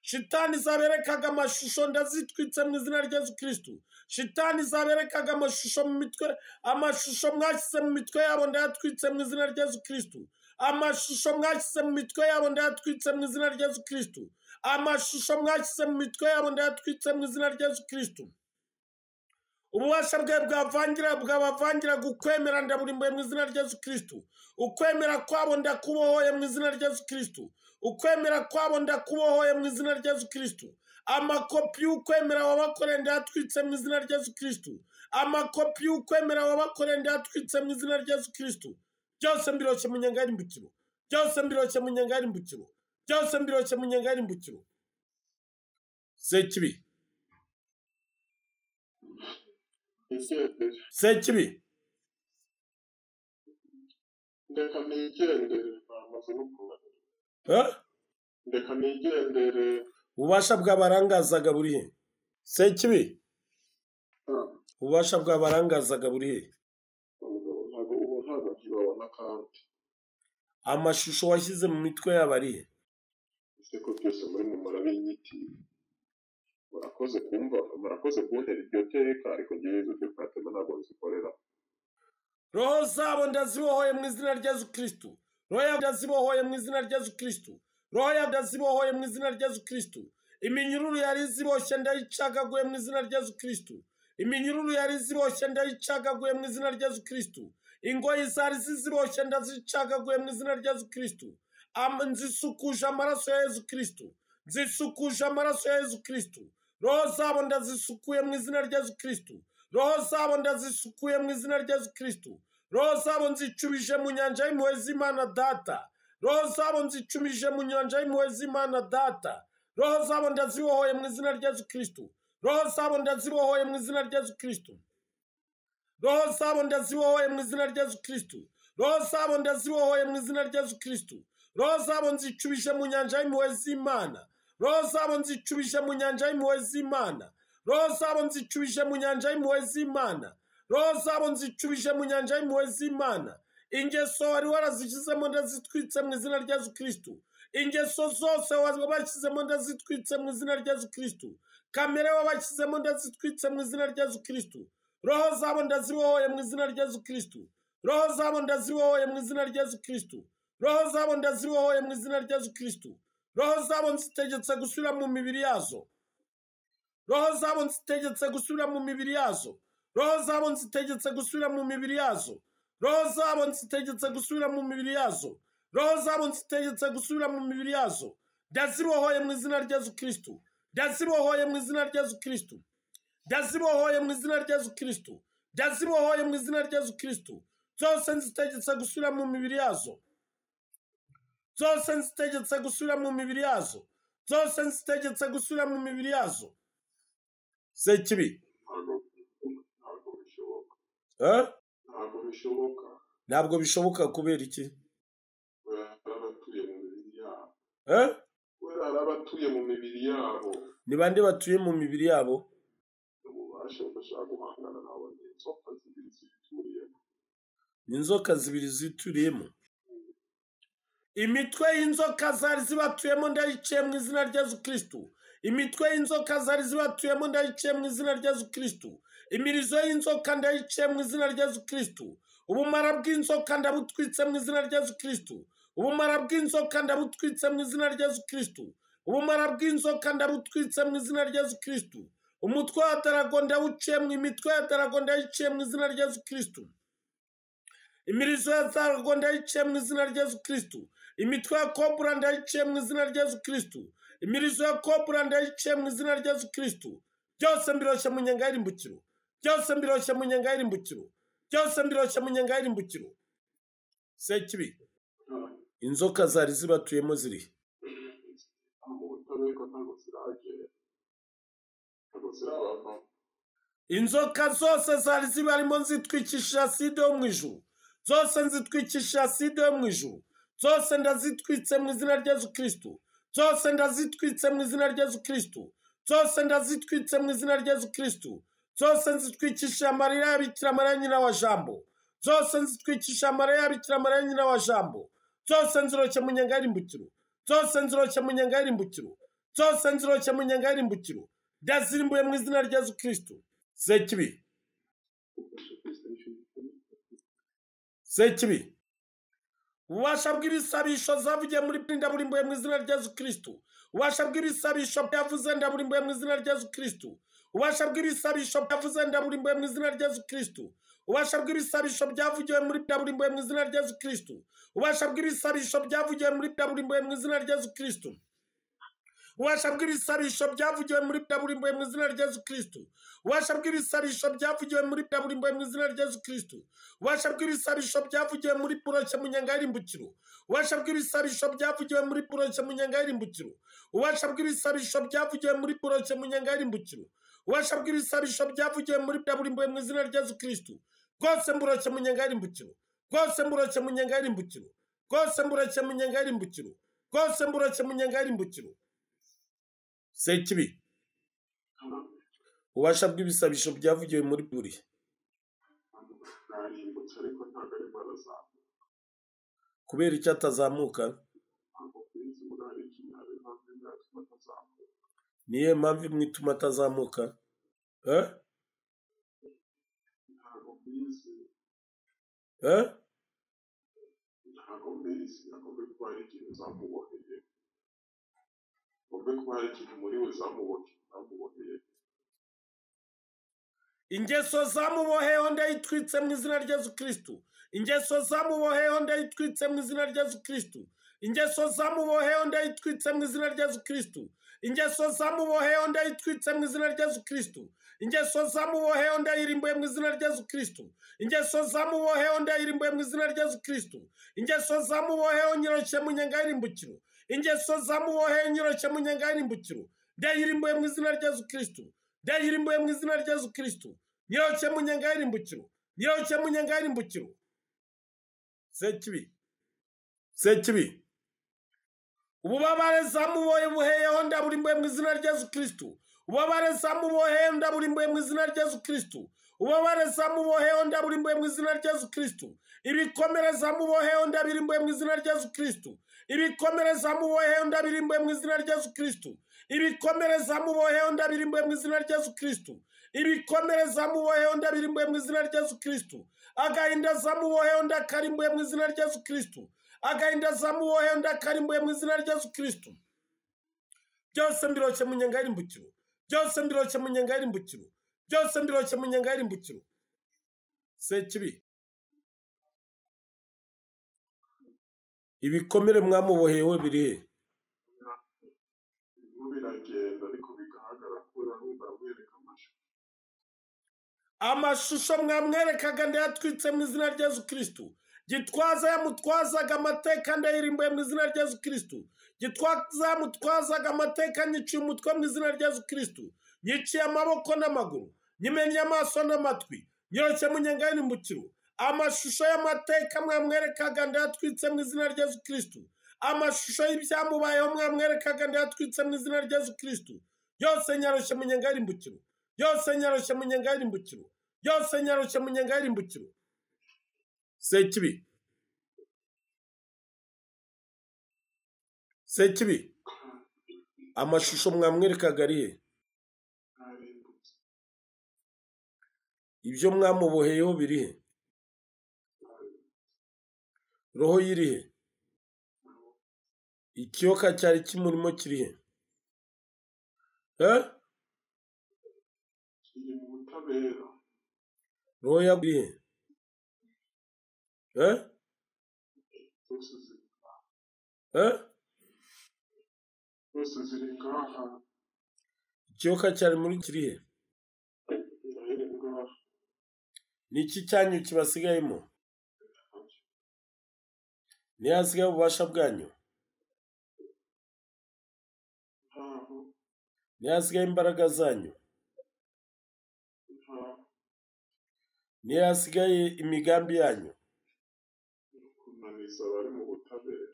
shitani zaberekaga amashusho ndazitwitse mu izina rya yezu kirisitu shitani zaberekaga amashusho mu mitwe amashusho mwashyize mu mitwe yabo ndayatwitse mu izina rya yezu kirisitu amashusho mwashyize mu mitwe yabo ndayatwitse mu izina rya yezu kirisitu amashusho mwashyize mu mitwe yabo ndayatwitse mu izina rya yezu kirisitu ububasha bwe bwavangira bwabavangira ukwemera ndaburimbuye mu izina rya yezu kirisitu ukwemera kwabo ndakubohoye mu izina rya yezu kirisitu ukwemera kwabo ndakubohoye mu izina rya yezu kirisitu amakopi y'ukwemera wabakoreye ndayatwitse mu izina rya yezu kirisitu amakopi y'ukwemera wabakoreye ndayatwitse mu izina rya yezu kirisitu byose mbiroshye mu nyangarimbukiro byose mbiroshye mu nyangarimbukiro byose mbiroshye mu nyangarimbukiro sekibi igendere sekibi ndeka nigendere bamaze no kubara eh? ndeka nigendere ububasha bw'abarangazaga buri he sekibi Ah, ububasha bw'abarangazaga buri he ubwo ntabwo ubu ntabwo akibabona kandi amashusho washyize mu mitwe yabo ari he ese ko byose muri mu murabinyiti murakoze kumva murakoze kuntera iryo teka ariko ngewe izo byo patema ntabwo nzikorera roho zabo ndazibohoye mu izina rya yezu kirisitu roho yawe ndazibohoye mu izina rya yezu kirisitu roho yawe ndazibohoye mu izina rya yezu kirisitu iminyururu yari ziboshye ndayicagaguye mu izina rya yezu kirisitu iminyururu yari ziboshye ndayicagaguye mu izina rya yezu kirisitu ingoyi zari ziziboshye ndazicagaguye mu izina rya yezu kirisitu Am- nzisukuje amaraso ya yezu kirisitu nzisukuje amaraso ya yezu kirisitu roho zabo ndazisukuye mu izina rya yezu kirisitu roho zabo ndazisukuye mu izina rya yezu kirisitu roho zabo nzicubije mu nyanja y'impuhwe z'imana data roho zabo nzicubije mu nyanja y'impuhwe z'imana data roho zabo ndazibohoye mu izina rya yezu kirisitu roho zabo ndazibohoye mu izina rya yezu kirisitu roho zabo ndazibohoye mu izina rya yezu kirisitu roho zabo ndazibohoye mu izina rya yezu kirisitu roho zabo nzicubije mu nyanja y'impuhwe z'imana roho zabo nzicubije mu nyanja y'impuhwe z'imana roho zabo nzicubije mu nyanja y'impuhwe z'imana roho zabo nzicubije mu nyanja y'impuhwe z'imana ingeso wari warazishyizemo ndazitwitse mu izina rya yezu kirisitu ingeso zose wabashyizemo ndazitwitse mu izina rya yezu kirisitu kamere wabashyizemo ndazitwitse mu izina rya yezu kirisitu roho zabo ndazibohoye mu izina rya yezu kirisitu roho zabo ndazibohoye mu izina rya yezu kirisitu roho zabo ndazibohoye mu izina rya yezu kirisitu roho zabo nzitegetse gusubira mu mibiri yazo roho zabo nzitegetse gusubira mu mibiri yazo roho zabo nzitegetse gusubira mu mibiri yazo roho zabo nzitegetse gusubira mu mibiri yazo roho zabo nzitegetse gusubira mu mibiri yazo ndazibohoye mu izina rya yezu kirisitu ndazibohoye mu izina rya yezu kirisitu ndazibohoye mu izina rya yezu kirisitu ndazibohoye mu izina rya yezu kirisitu zose nzitegetse gusubira mu mibiri yazo zose nzitegetse gusubira mu mibiri yazo zose nzitegetse gusubira mu mibiri yazo se kibi ntabwo ntabwo bishoboka eh? ntabwo bishoboka ntabwo bishoboka kubera iki kubera hari abatuye mu mibiri yabo eh? kubera hari abatuye mu mibiri yabo ni bande batuye mu mibiri yabo ububasha bashaka guhangana nabo ni inzoka zibiri zibituriyemo ni inzoka zibiri zituriyemo imitwe y'inzoka zari zibatuyemo ndayiciye mu izina rya Yesu kirisitu imitwe y'inzoka zari zibatuyemo ndayiciye mu izina rya Yesu kirisitu imirizo y'inzoka ndayiciye mu izina rya Yesu kirisitu ubumara bw'inzoka ndabutwitse mu izina rya Yesu kirisitu ubumara bw'inzoka ndabutwitse mu izina rya Yesu kirisitu ubumara bw'inzoka ndabutwitse mu izina rya Yesu kirisitu umutwe wa darago ndawuciye mu imitwe ya darago ndayiciye mu izina rya Yesu kirisitu imirizo ya zarwo ndayiciye mu izina rya Yesu kirisitu imitwe ya kobura ndayiciye mu izina rya Yesu kirisitu imirizo ya kobura ndayiciye mu izina rya Yesu kirisitu byose mbiroshye mu nyenga y'irimbukiro byose mbiroshye mu nyenga y'irimbukiro byose mbiroshye mu nyenga y'irimbukiro sekibi inzoka zari zibatuyemo ziri he? mu butabera ntabwo ziragera ntabwo zirabava inzoka zose zari zibarimo nzitwikisha side yo mu ijuru zose nzitwikisha side yo mu ijuru zose ndazitwitse mu izina rya Yesu kirisitu zose ndazitwitse mu izina rya Yesu kirisitu zose ndazitwitse mu izina rya Yesu kirisitu zose nzitwikisha amarira ya Bikira Mariya nyina wa jambo zose nzitwikisha amarira ya Bikira Mariya nyina wa jambo zose nziroshye mu nyenga y'irimbukiro zose nziroshye mu nyenga y'irimbukiro zose nziroshye mu nyenga y'irimbukiro ndazirimbuye mu izina rya Yesu kirisitu Sekibi. Sekibi. Ububasha bw'ibisabisho zavugiye muri Bibiri burimbuye mu izina rya Yesu Kristo. Ububasha bw'ibisabisho byavuze ndaburimbuye mu izina rya Yesu Kristo. Ububasha bw'ibisabisho byavuze ndaburimbuye mu izina rya Yesu Kristo. Ububasha bw'ibisabisho byavugiwe muri Bibiri burimbuye mu izina rya Yesu Kristo. Ububasha bw'ibisabisho byavugiwe muri Bibiri burimbuye mu izina rya Yesu Kristo. ububasha bw'ibisabisho byavugiwe muri byaburimbuye mu izina rya Yesu kirisitu ububasha bw'ibisabisho byavugiwe muri byaburimbuye mu izina rya Yesu kirisitu ububasha bw'ibisabisho byavugiwe muri buroke mu nyenga y'irimbukiro ububasha bw'ibisabisho byavugiwe muri buroke mu nyenga y'irimbukiro ububasha bw'ibisabisho byavugiwe muri buroke mu nyenga y'irimbukiro ububasha bw'ibisabisho byavugiwe muri byaburimbuye mu izina rya Yesu kirisitu bwose mburoke mu nyenga y'irimbukiro bwose mburoke mu nyenga y'irimbukiro bwose mburoke mu nyenga y'irimbukiro bwose mburoke mu nyenga y'irimbukiro sekibi ububasha bw'ibisabisho byavugiwe muri buri narimbutse ariko ntabwo arimo arazamuka kubera icyo atazamuka ntabwo kuri izi muri hari ikintu hari impamvu imwe yatuma atazamuka niyo mpamvu imwe ituma atazamuka Eh? ntabwo kuri izi Eh? ntabwo mbizi ntabwo mbi kuba hari ikintu zamuboheye ngo mbe kuba hari ikintu muri we zamuboheye zamuboheye ingeso zamuboheyeho ndayitwitse mu izina rya Yesu kirisitu ingeso zamuboheyeho ndayitwitse mu izina rya Yesu kirisitu ingeso zamuboheyeho ndayitwitse mu izina rya Yesu kirisitu ingeso zamuboheyeho ndayitwitse mu izina rya Yesu kirisitu ingeso zamuboheyeho ndayirimbuye mu izina rya Yesu kirisitu ingeso zamuboheyeho ndayirimbuye mu izina rya Yesu kirisitu ingeso zamuboheyeho nyiroshye mu nyenga y'irimbukiro ingeso zamuboheyeho nyiroshye mu nyenga y'irimbukiro ndayirimbuye mu izina rya Yesu kirisitu ndayirimbuye mu izina rya Yesu kirisitu nyiroshye mu nyenga y'irimbukiro nyiroshye mu nyenga y'irimbukiro sekibi sekibi ububabare zamuboye buheyeho ndaburimbuye mu izina rya Yesu kirisitu ububabare zamuboheyeho ndaburimbuye mu izina rya Yesu kirisitu ububabare zamuboheyeho ndaburimbuye mu izina rya Yesu kirisitu ibikomere zamuboheyeho ndabirimbuye mu izina rya Yesu kirisitu ibikomere zamuboheyeho ndabirimbuye mu izina rya Yesu kirisitu ibikomere zamuboheyeho ndabirimbuye mu izina rya Yesu kirisitu ibikomere zamuboheyeho ndabirimbuye mu izina rya Yesu kirisitu agahinda zamuboheyeho ndakarimbuye mu izina rya Yesu kirisitu agahinda zamuboheyeho ndakarimbuye mu izina rya Yesu kirisitu byose mbiroshye mu nyenga y'irimbukiro byose mbiroshye mu nyenga y'irimbukiro byose mbiroshye mu nyenga y'irimbukiro sekibi ibikomere mwamuboheyeho biri he birimo biragenda ariko bigaragara ko urarumva aramwereka amashusho amashusho mwamwerekaga ndayatwitse mu izina rya Yesu kirisitu gitwaza yamutwazaga amateka ndayirimbuye mu izina rya yesu kirisitu gitwaza yamutwazaga amateka nyiciye umutwe mu izina rya yesu kirisitu nyiciye amaboko n'amaguru nyimennye amaso n'amatwi nyoroshye mu nyangahirimbukiro amashusho y'amateka mwamwerekaga ndayatwitse mu izina rya yesu kirisitu amashusho y'ibyamubayeho mwamwerekaga ndayatwitse mu izina rya yesu kirisitu yose nyoroshye mu nyangahirimbukiro yose nyoroshye mu nyangahirimbukiro yose nyoroshye mu nyangahirimbukiro sekibi sekibi amashusho mwamwerekaga ariye ibyo mwamuboheyeho birihe roho yirihe ikiyoka cyari kimurimo kirihe eh? kiri mu butabera roho yagurihe eh? zose ziri eh? zose ziri ngaha ikiyoka cyari muri kirihe zirahera ngaha ni iki cyanyu kibasigayemo niyo hasigaye ububasha bwanyu ntaho niyo hasigaye imbaraga zanyu nta niyo hasigaye imigambi yanyu kunaniza abari mu butabera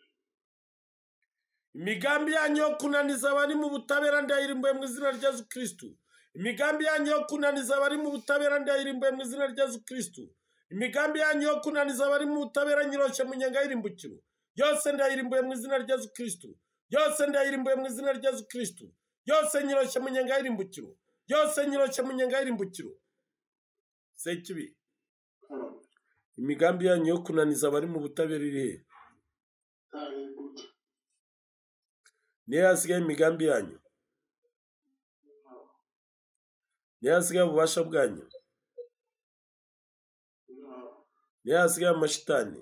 imigambi yanyu yo kunaniza abari mu butabera ndayirimbuye mu izina rya yesu kirisitu imigambi yanyu yo kunaniza abari mu butabera ndayirimbuye mu izina rya yesu kirisitu imigambi yanyu yo kunaniza abari mu butabera nyiroshe mu nyangahirimbukiro yose ndayirimbuye mu izina rya yesu kirisitu yose ndayirimbuye mu izina rya yesu kirisitu yose nyiroshe mu nyangahirimbukiro yose nyiroshe mu nyangahirimbukiro sekibi kandi imigambi yanyu yo kunaniza abari mu butabera iri he kandi gute niyo hasigaye imigambi yanyu niyo hasigaye ububasha bwanyu nta niyo hasigaye amashitani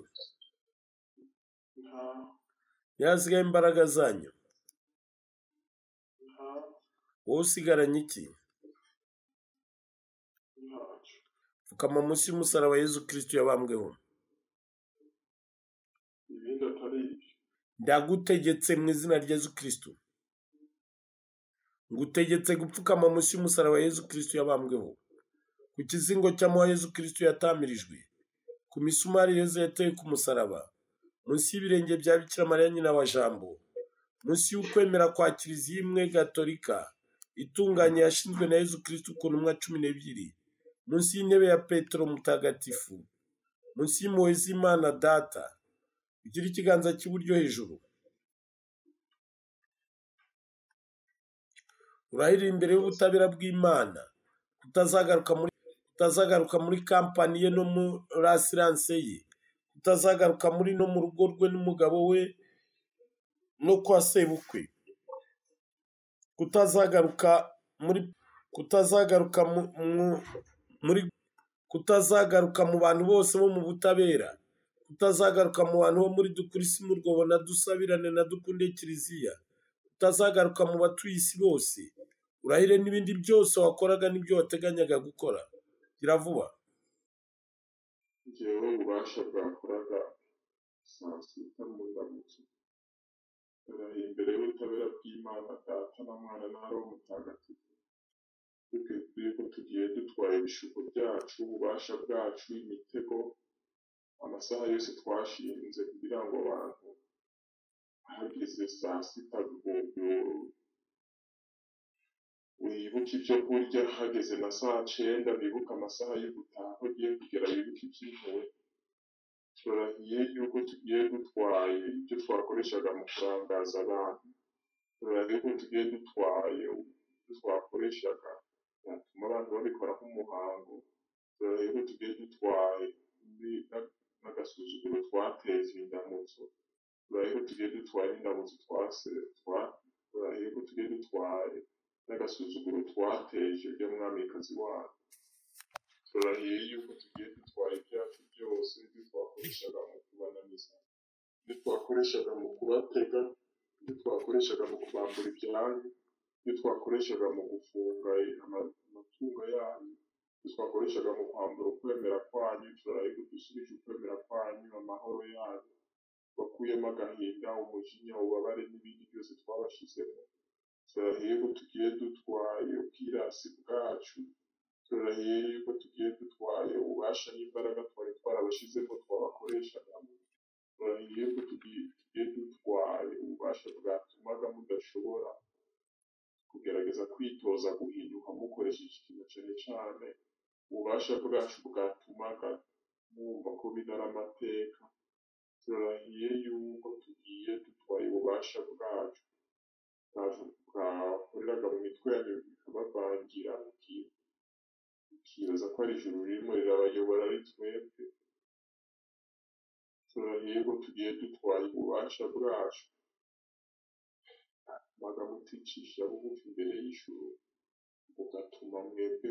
nta niyo hasigaye imbaraga zanyu nta wowe usigaranye iki ntacyo pfukama munsi y'umusaraba yezu kirisitu yabambweho ibindi atari ibyo ndagutegetse mu izina rya yezu kirisitu ngutegetse gupfukama munsi y'umusaraba yezu kirisitu yabambweho ku kizingo cy'amahwa yezu kirisitu yatamirijwe ku misumari yezu yateye ku musaraba munsi y'ibirenge bya bikira mariya nyina wa jambo munsi y'ukwemera kwa kiliziya imwe gatolika itunganye yashinzwe na yezu kirisitu ku ntumwa cumi n'ebyiri munsi y'intebe ya petero mutagatifu munsi y'impuhwe z'imana data ugira ikiganza cy'iburyo hejuru urahirira imbere y'ubutabera bw'imana kutazagaruka muri kutazagaruka muri kampani ye no muri asiranse ye kutazagaruka muri no mu rugo rwe n'umugabo we no kwa sebukwe kutazagaruka muri kutazagaruka mu, mu, muri kutazagaruka mu bantu bose bo mu butabera utazagaruka mu bantu bo muri dukurisi murwobo na dusabirane na dukunde kiliziya utazagaruka mu batuye isi bose urahire n'ibindi byose wakoraga n'ibyo wateganyaga gukora gira vuba ngewe ububasha bwakoraga saa sita mu ndamutso barahi imbere y'ubutabera bw'imana data na mwana na roho mutagatifu twebwe ko tugiye dutwaye ibishuko byacu ububasha bwacu imitego amasaha yose twashinze kugira ngo abantu hageze saa sita rwogoro wibuke ibyo kurya hageze na saa cyenda bibuke amasaha yo gutaha ko ugiye kugera wibuke iby'impuhwe turahiye yuko tugiye dutwaye ibyo twakoreshaga mu kurangaza abantu turahiye ko tugiye dutwaye ibyo twakoreshaga byatuma abantu babikora nk'umuhango turahiye ko tugiye dutwaye ndi- na- n'agasuzuguro twateza indamutso turahiye ko tugiye dutwaye n'indamutso twase twa- turahiye ko tugiye dutwaye n'agasuzuguro twateje ibyo mwamikazi wacu turahiye yuko tugiye dutwara ibyacu byose ibyo twakoreshaga mu kubananiza ibyo twakoreshaga mu kubatega ibyo twakoreshaga mu kubambura ibyanyu ibyo twakoreshaga mu gufunga ama- amatungo yanyu ibyo twakoreshaga mu kwambura ukwemera kwanyu turahiye ko dusubije ukwemera kwanyu amahoro yayo bakuyemo agahinda umujinya ubabare n'ibindi byose twabashizemo turahiye ko tugiye dutwaye ubwirasi bwacu turahiye yuko tugiye dutwaye ububasha n'imbaraga twari twarabashizemo twabakoreshaga turahiye ko tugiye tugiye dutwaye ububasha bwatumaga mudashobora kugerageza kwitoza guhinduka mukoresheje ikintu cyane cyane ububasha bwacu bwatumaga mwumva ko bidara amateka turahiye yuko tugiye dutwaye ububasha bwacu bwakoreraga mu mitwe yanyu bikabavangira mukiye tukibaza ko ari ijuru ririmo rirabayobora ari twebwe turahiye ko tugiye dutwaye ububasha bwacu magambo uticisha bugufi imbere y'ijuru ugatuma mwebwe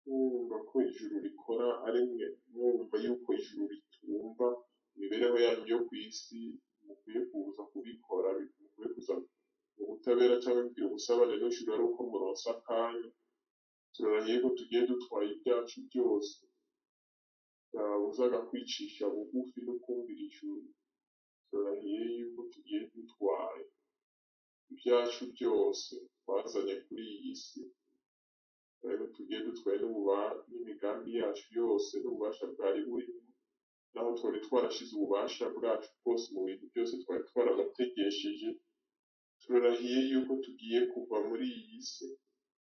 mwumva ko ijuru rikora ari mwe mwumva yuko ijuru ritumva imibereho yanyu yo ku isi mukwiye kuza kubikora mukwiye kuza mu butabera cyangwa kugira ubusabane n'ijuru ari uko muronsa akanya turahiye ko tugiye dutwaye ibyacu byose byabuzaga kwicisha bugufi no kumvira ijuru turahiye yuko tugiye dutwaye ibyacu byose twazanye kuri iyi si rero tugiye dutwaye n'ububa- n'imigambi yacu yose n'ububasha bwari burimo naho twari twarashize ububasha bwacu bwose mu bintu byose twari twarabategesheje turahiye yuko tugiye kuva muri iyi si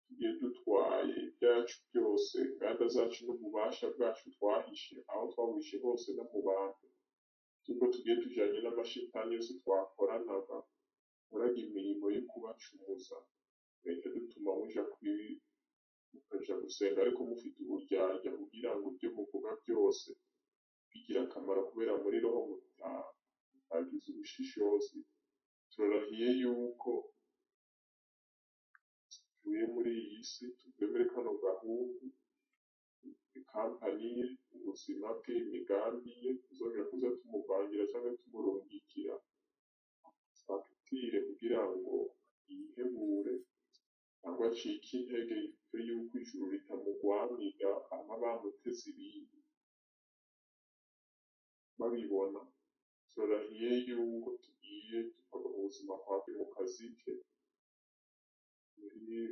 tugiye dutwaye ibyacu byose inganda zacu n'ububasha bwacu twahishe aho twabuhishe hose no mu bantu nubwo tugiye tujyanye n'amashitani yose twakoranaga koraga imirimo yo kubacumuza bigahita dutuma muja kuri mukaja gusenga ariko mufite uburyarya kugira ngo ibyo muvuga byose bigira akamaro kubera muri roho muta- mutagize ubushishozi turahiye yuko tuvuye muri iyi si tuvuye muri kano gahungu ikampani ye ubuzima bwe imigambi ye tuzongera kuza tumuvangira cyangwa tumurungikira fagitire kugira ngo yihebure cyangwa acike intege yumve yuko ijuru ritamugwanira ama bamuteze ibindi babibona turahiye yuko tugiye tukaba mu buzima bwawe mu kazi ke muri mu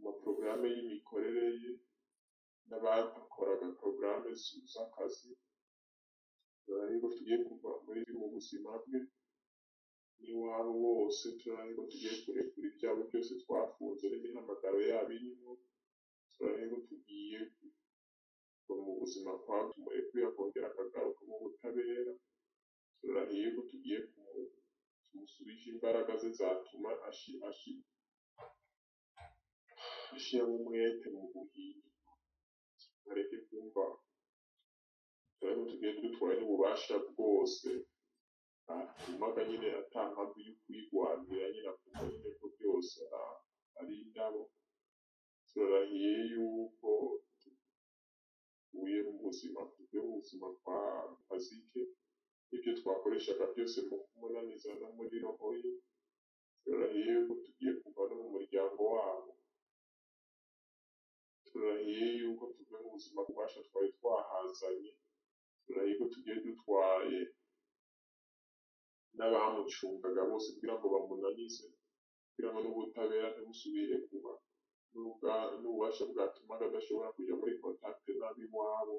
maporogaramu y'imikorere ye n'abakoraga porogaramu z'akazi turahiye ko tugiye kuva muri ubu buzima bwe n'iwabo bose turahiye ko tugiye kurekura ibyago byose twafunze n'imihamagaro yabo irimo turahiye ko tugiye kuva mu buzima twatumuye kuyakongera akagaruka mu butabera turahiye ko tugiye kumu- tumusubije imbaraga ze zatuma ashi- ashi- ashiramo umwete mu buhinzi areke kumva turahiye ko tugiye dutwaye n'ububasha bwose atumaga nyine atampamvu yo kwigwanira nyine akumva nyine ko byose ah, ari indabo turahiye yuko tuvuye mu buzima tuvuye mu buzima kwa kazike ibyo twakoreshaga byose mu kumunaniza no muri roho ye turahiye yuko tugiye kuva no mu muryango wabo turahiye yuko tuvuye mu buzima bubasha twari twahazanye turahiye ko tugiye dutwaye n'abamucungaga bose kugira ngo bamunanize kugira ngo n'ubutabera ntibusubire kuba n'ubwa- n'ububasha bwatumaga adashobora kujya muri kontakite n'ab'iwabo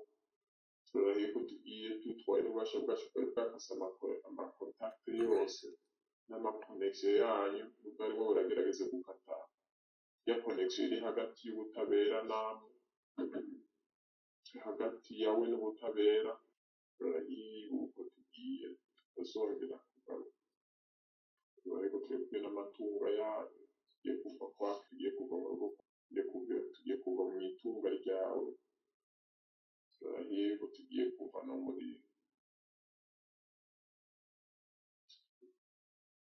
turahiye ko tugiye dutwaye n'ububasha bwacu bwari bwakase amakore- amakontakite yose n'amakonegisiyo yanyu n'ubwo arimo buragerageza gukata ya konegisiyo iri hagati y'ubutabera namwe hagati yawe n'ubutabera turahiye yuko tugiye tuzongera kugaruka ariko twebwe n'amatungo yayo tugiye kuva kwa tugiye kuva mu rugo tugiye kuva tugiye kuva mu itunga ryawe turahiye ko tugiye kuva no muri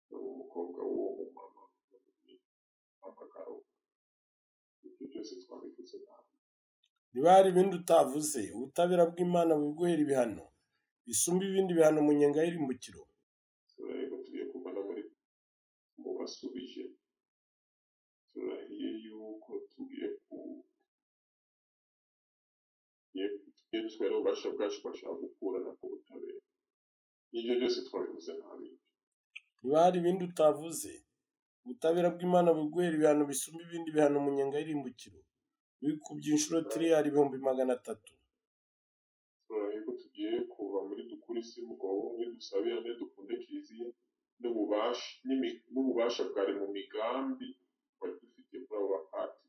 no mu mukobwa w'uwo mu mama no mu amagaro ibyo byose twabivuze nawe niba hari ibindi utavuze ubutabera bw'imana buguhera ibihano bisumba ibindi bihano mu nyenga y'irimbukiro turahiye ko tugiye kuva no muri mu basubije turahiye yuko tugiye ku tugiye ibyo dutwara ububasha bwacu bashaka gukurana ku butabera ibyo byose twabivuze nabi niba hari ibindi utavuze ubutabera bw'imana buguhera ibihano bisumba ibindi bihano mu nyenga y'irimbukiro bikubye inshuro tiriyari ibihumbi magana atatu turaye ko tugiye kuva muri dukurisi mugabo muri dusabirane dukunde kiliziya n'ububasha n'imi- n'ububasha bwari mu migambi twari dufite muri abo bahati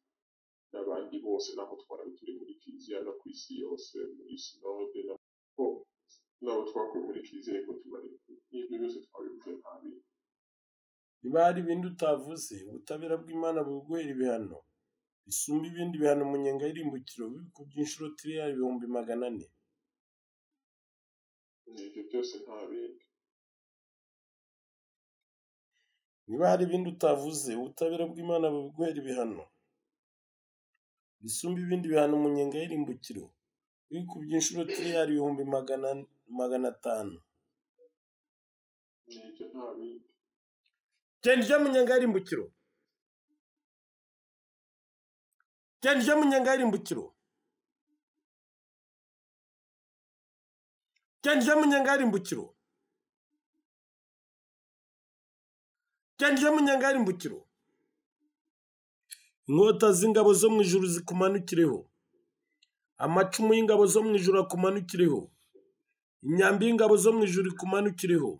n'abandi bose nabo twari turi muri kiliziya no ku isi yose muri sinode nabo nabo twakuye muri kiliziya ariko tubari n'ibyo byose twabivuze nabi niba hari ibindi utavuze ubutabera bw'imana buguhera ibihano bisumba ibindi bihano mu nyenga y'irimbukiro bikubye inshuro tiriyari ibihumbi magana ane ibyo byose nta bindi niba hari ibindi utavuze ubutabera bw'imana buguhera ibihano bisumba ibindi bihano mu nyenga y'irimbukiro bikubye inshuro tiriyari ibihumbi magana magana atanu n'ibyo nta bindi genda ujya mu nyenga y'irimbukiro genda ujya mu nyenga y'irimbukiro genda ujya mu nyenga y'irimbukiro genda ujya mu nyenga y'irimbukiro inkota z'ingabo zo mu ijuru zikumanukireho amacumu y'ingabo zo mu ijuru akumanukireho imyambi y'ingabo zo mu ijuru ikumanukireho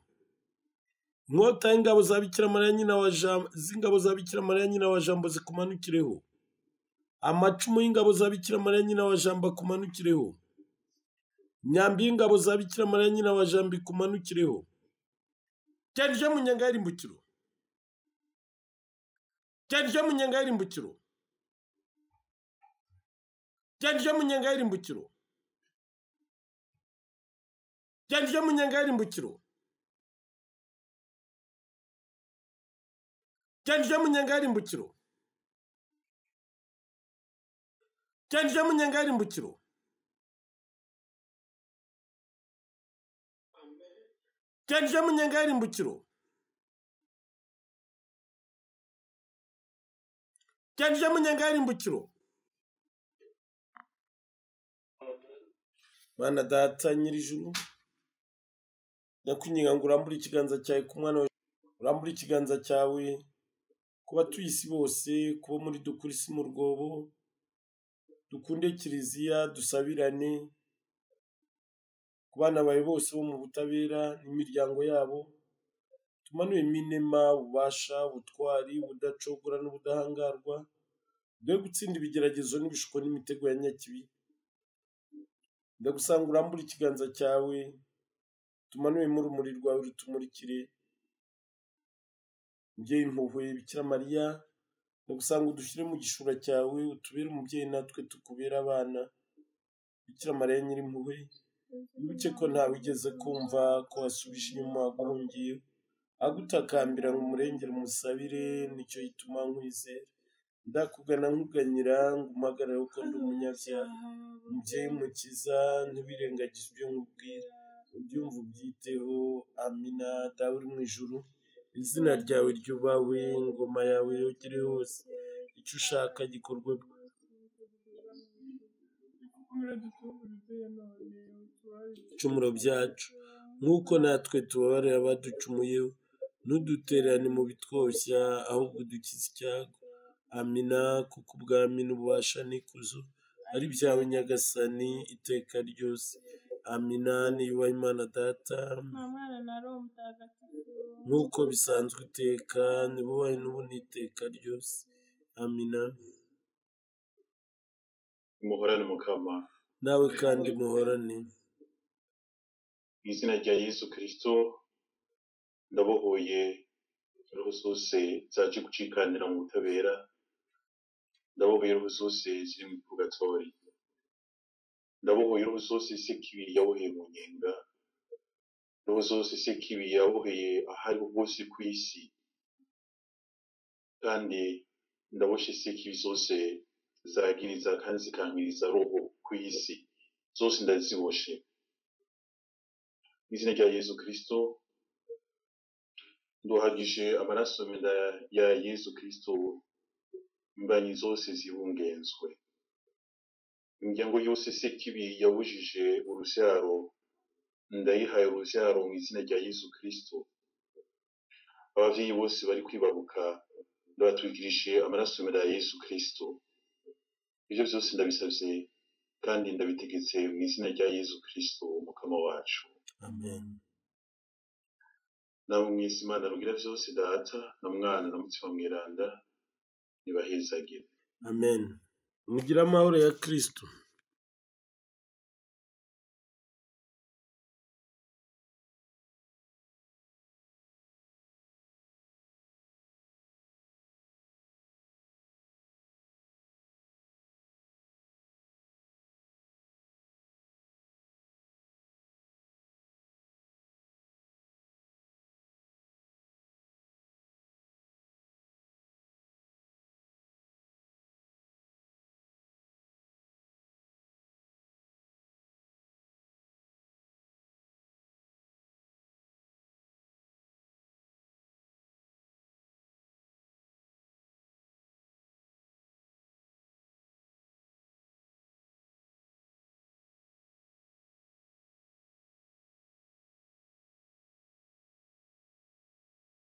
inkota y'ingabo za bikira mariya nyina wa jambo z'ingabo za bikira mariya nyina wa jambo zikumanukireho amacumu y'ingabo za bikira mariya nyina wa jambo akumanukireho imyambi y'ingabo za bikira mariya nyina wa jambo ikumanukireho cyane ije mu nyenga y'irimbukiro cyane ije mu nyenga y'irimbukiro cyane ije mu nyenga y'irimbukiro cyane ije mu nyenga y'irimbukiro cyandije mu nyenga y'irimbukiro cyandije mu nyenga y'irimbukiro cyandije mu nyenga y'irimbukiro cyandije mu nyenga y'irimbukiro mana data nyir'ijuru ndakwinginga ngo urambure ikiganza cyawe ku mwana wawe urambure ikiganza cyawe ku batuye isi bose kuba muri dukurisi mu rwobo dukunde kiliziya dusabirane ku bana bawe bose bo mu butabera n'imiryango yabo tumanuyemo inema ububasha ubutwari ubudacogora n'ubudahangarwa dore gutsinda ibigeragezo n'ibishuko n'imitego ya nyakibi ndagusanga urambure ikiganza cyawe tumanuyemo urumuri rwawe rutumurikire mubyeyi impuhwe bikira mariya ndagusanga udushyire mu gishura cyawe utubere umubyeyi natwe tukubere abana bikira mariya nyir'impuhwe wibuke ko ntawe ugeze kumva ko wasubije inyuma guhungiye agutakambira ngo umurengere umusabire nicyo gituma nkwizera ndakugana nkuganyira ngo umpagarare kuko ndi umunyabyaha mubyeyi mukiza ntiwirengagize ibyo nkubwira ubyumva ubyiteho amina dawe uri mu ijuru izina ryawe ryubahwe ingoma yawe yogere hose icyo ushaka gikorwe ibicumuro byacu nk'uko natwe tubabarira abaducumuye ntudutererane mu bitwoshya ahubwo udukize icyago amina kuko ubwami n'ububasha n'ikuzo ari byawe nyagasani iteka ryose amina niyubaha imana data nta mwana na roho mutagatifu nk'uko bisanzwe iteka nibubahe n'ubu n'iteka ryose amina muhorane mukama nawe kandi muhorane mu izina rya yesu kirisito ndabohoye roho zose zaje gucikanira mu butabera ndabohoye roho zose ziri mu pugatori ndabohoye roho zose isekibi yaboheye mu nyenga roho zose isekibi yaboheye ahari bose ku isi kandi ndaboshye isekibi zose zagiriza kandi zikangiriza roho ku isi zose ndaziboshe mu izina rya yesu kirisito nduhagije amaraso menda ya yesu kirisito imbanyi zose zibungenzwe imiryango yose se kibi yabujije urubyaro ndayihaye urubyaro mu izina rya yesu kirisito ababyeyi bose bari kwibaruka ndabatwikirije amaraso meza ya yesu kirisito ibyo byose ndabisabye kandi ndabitegetse mu izina rya yesu kirisito umukama wacu amen nawe mwese imana rugira byose data na mwana na mutima mweranda ntibahezagire amen mugire amahoro ya kirisito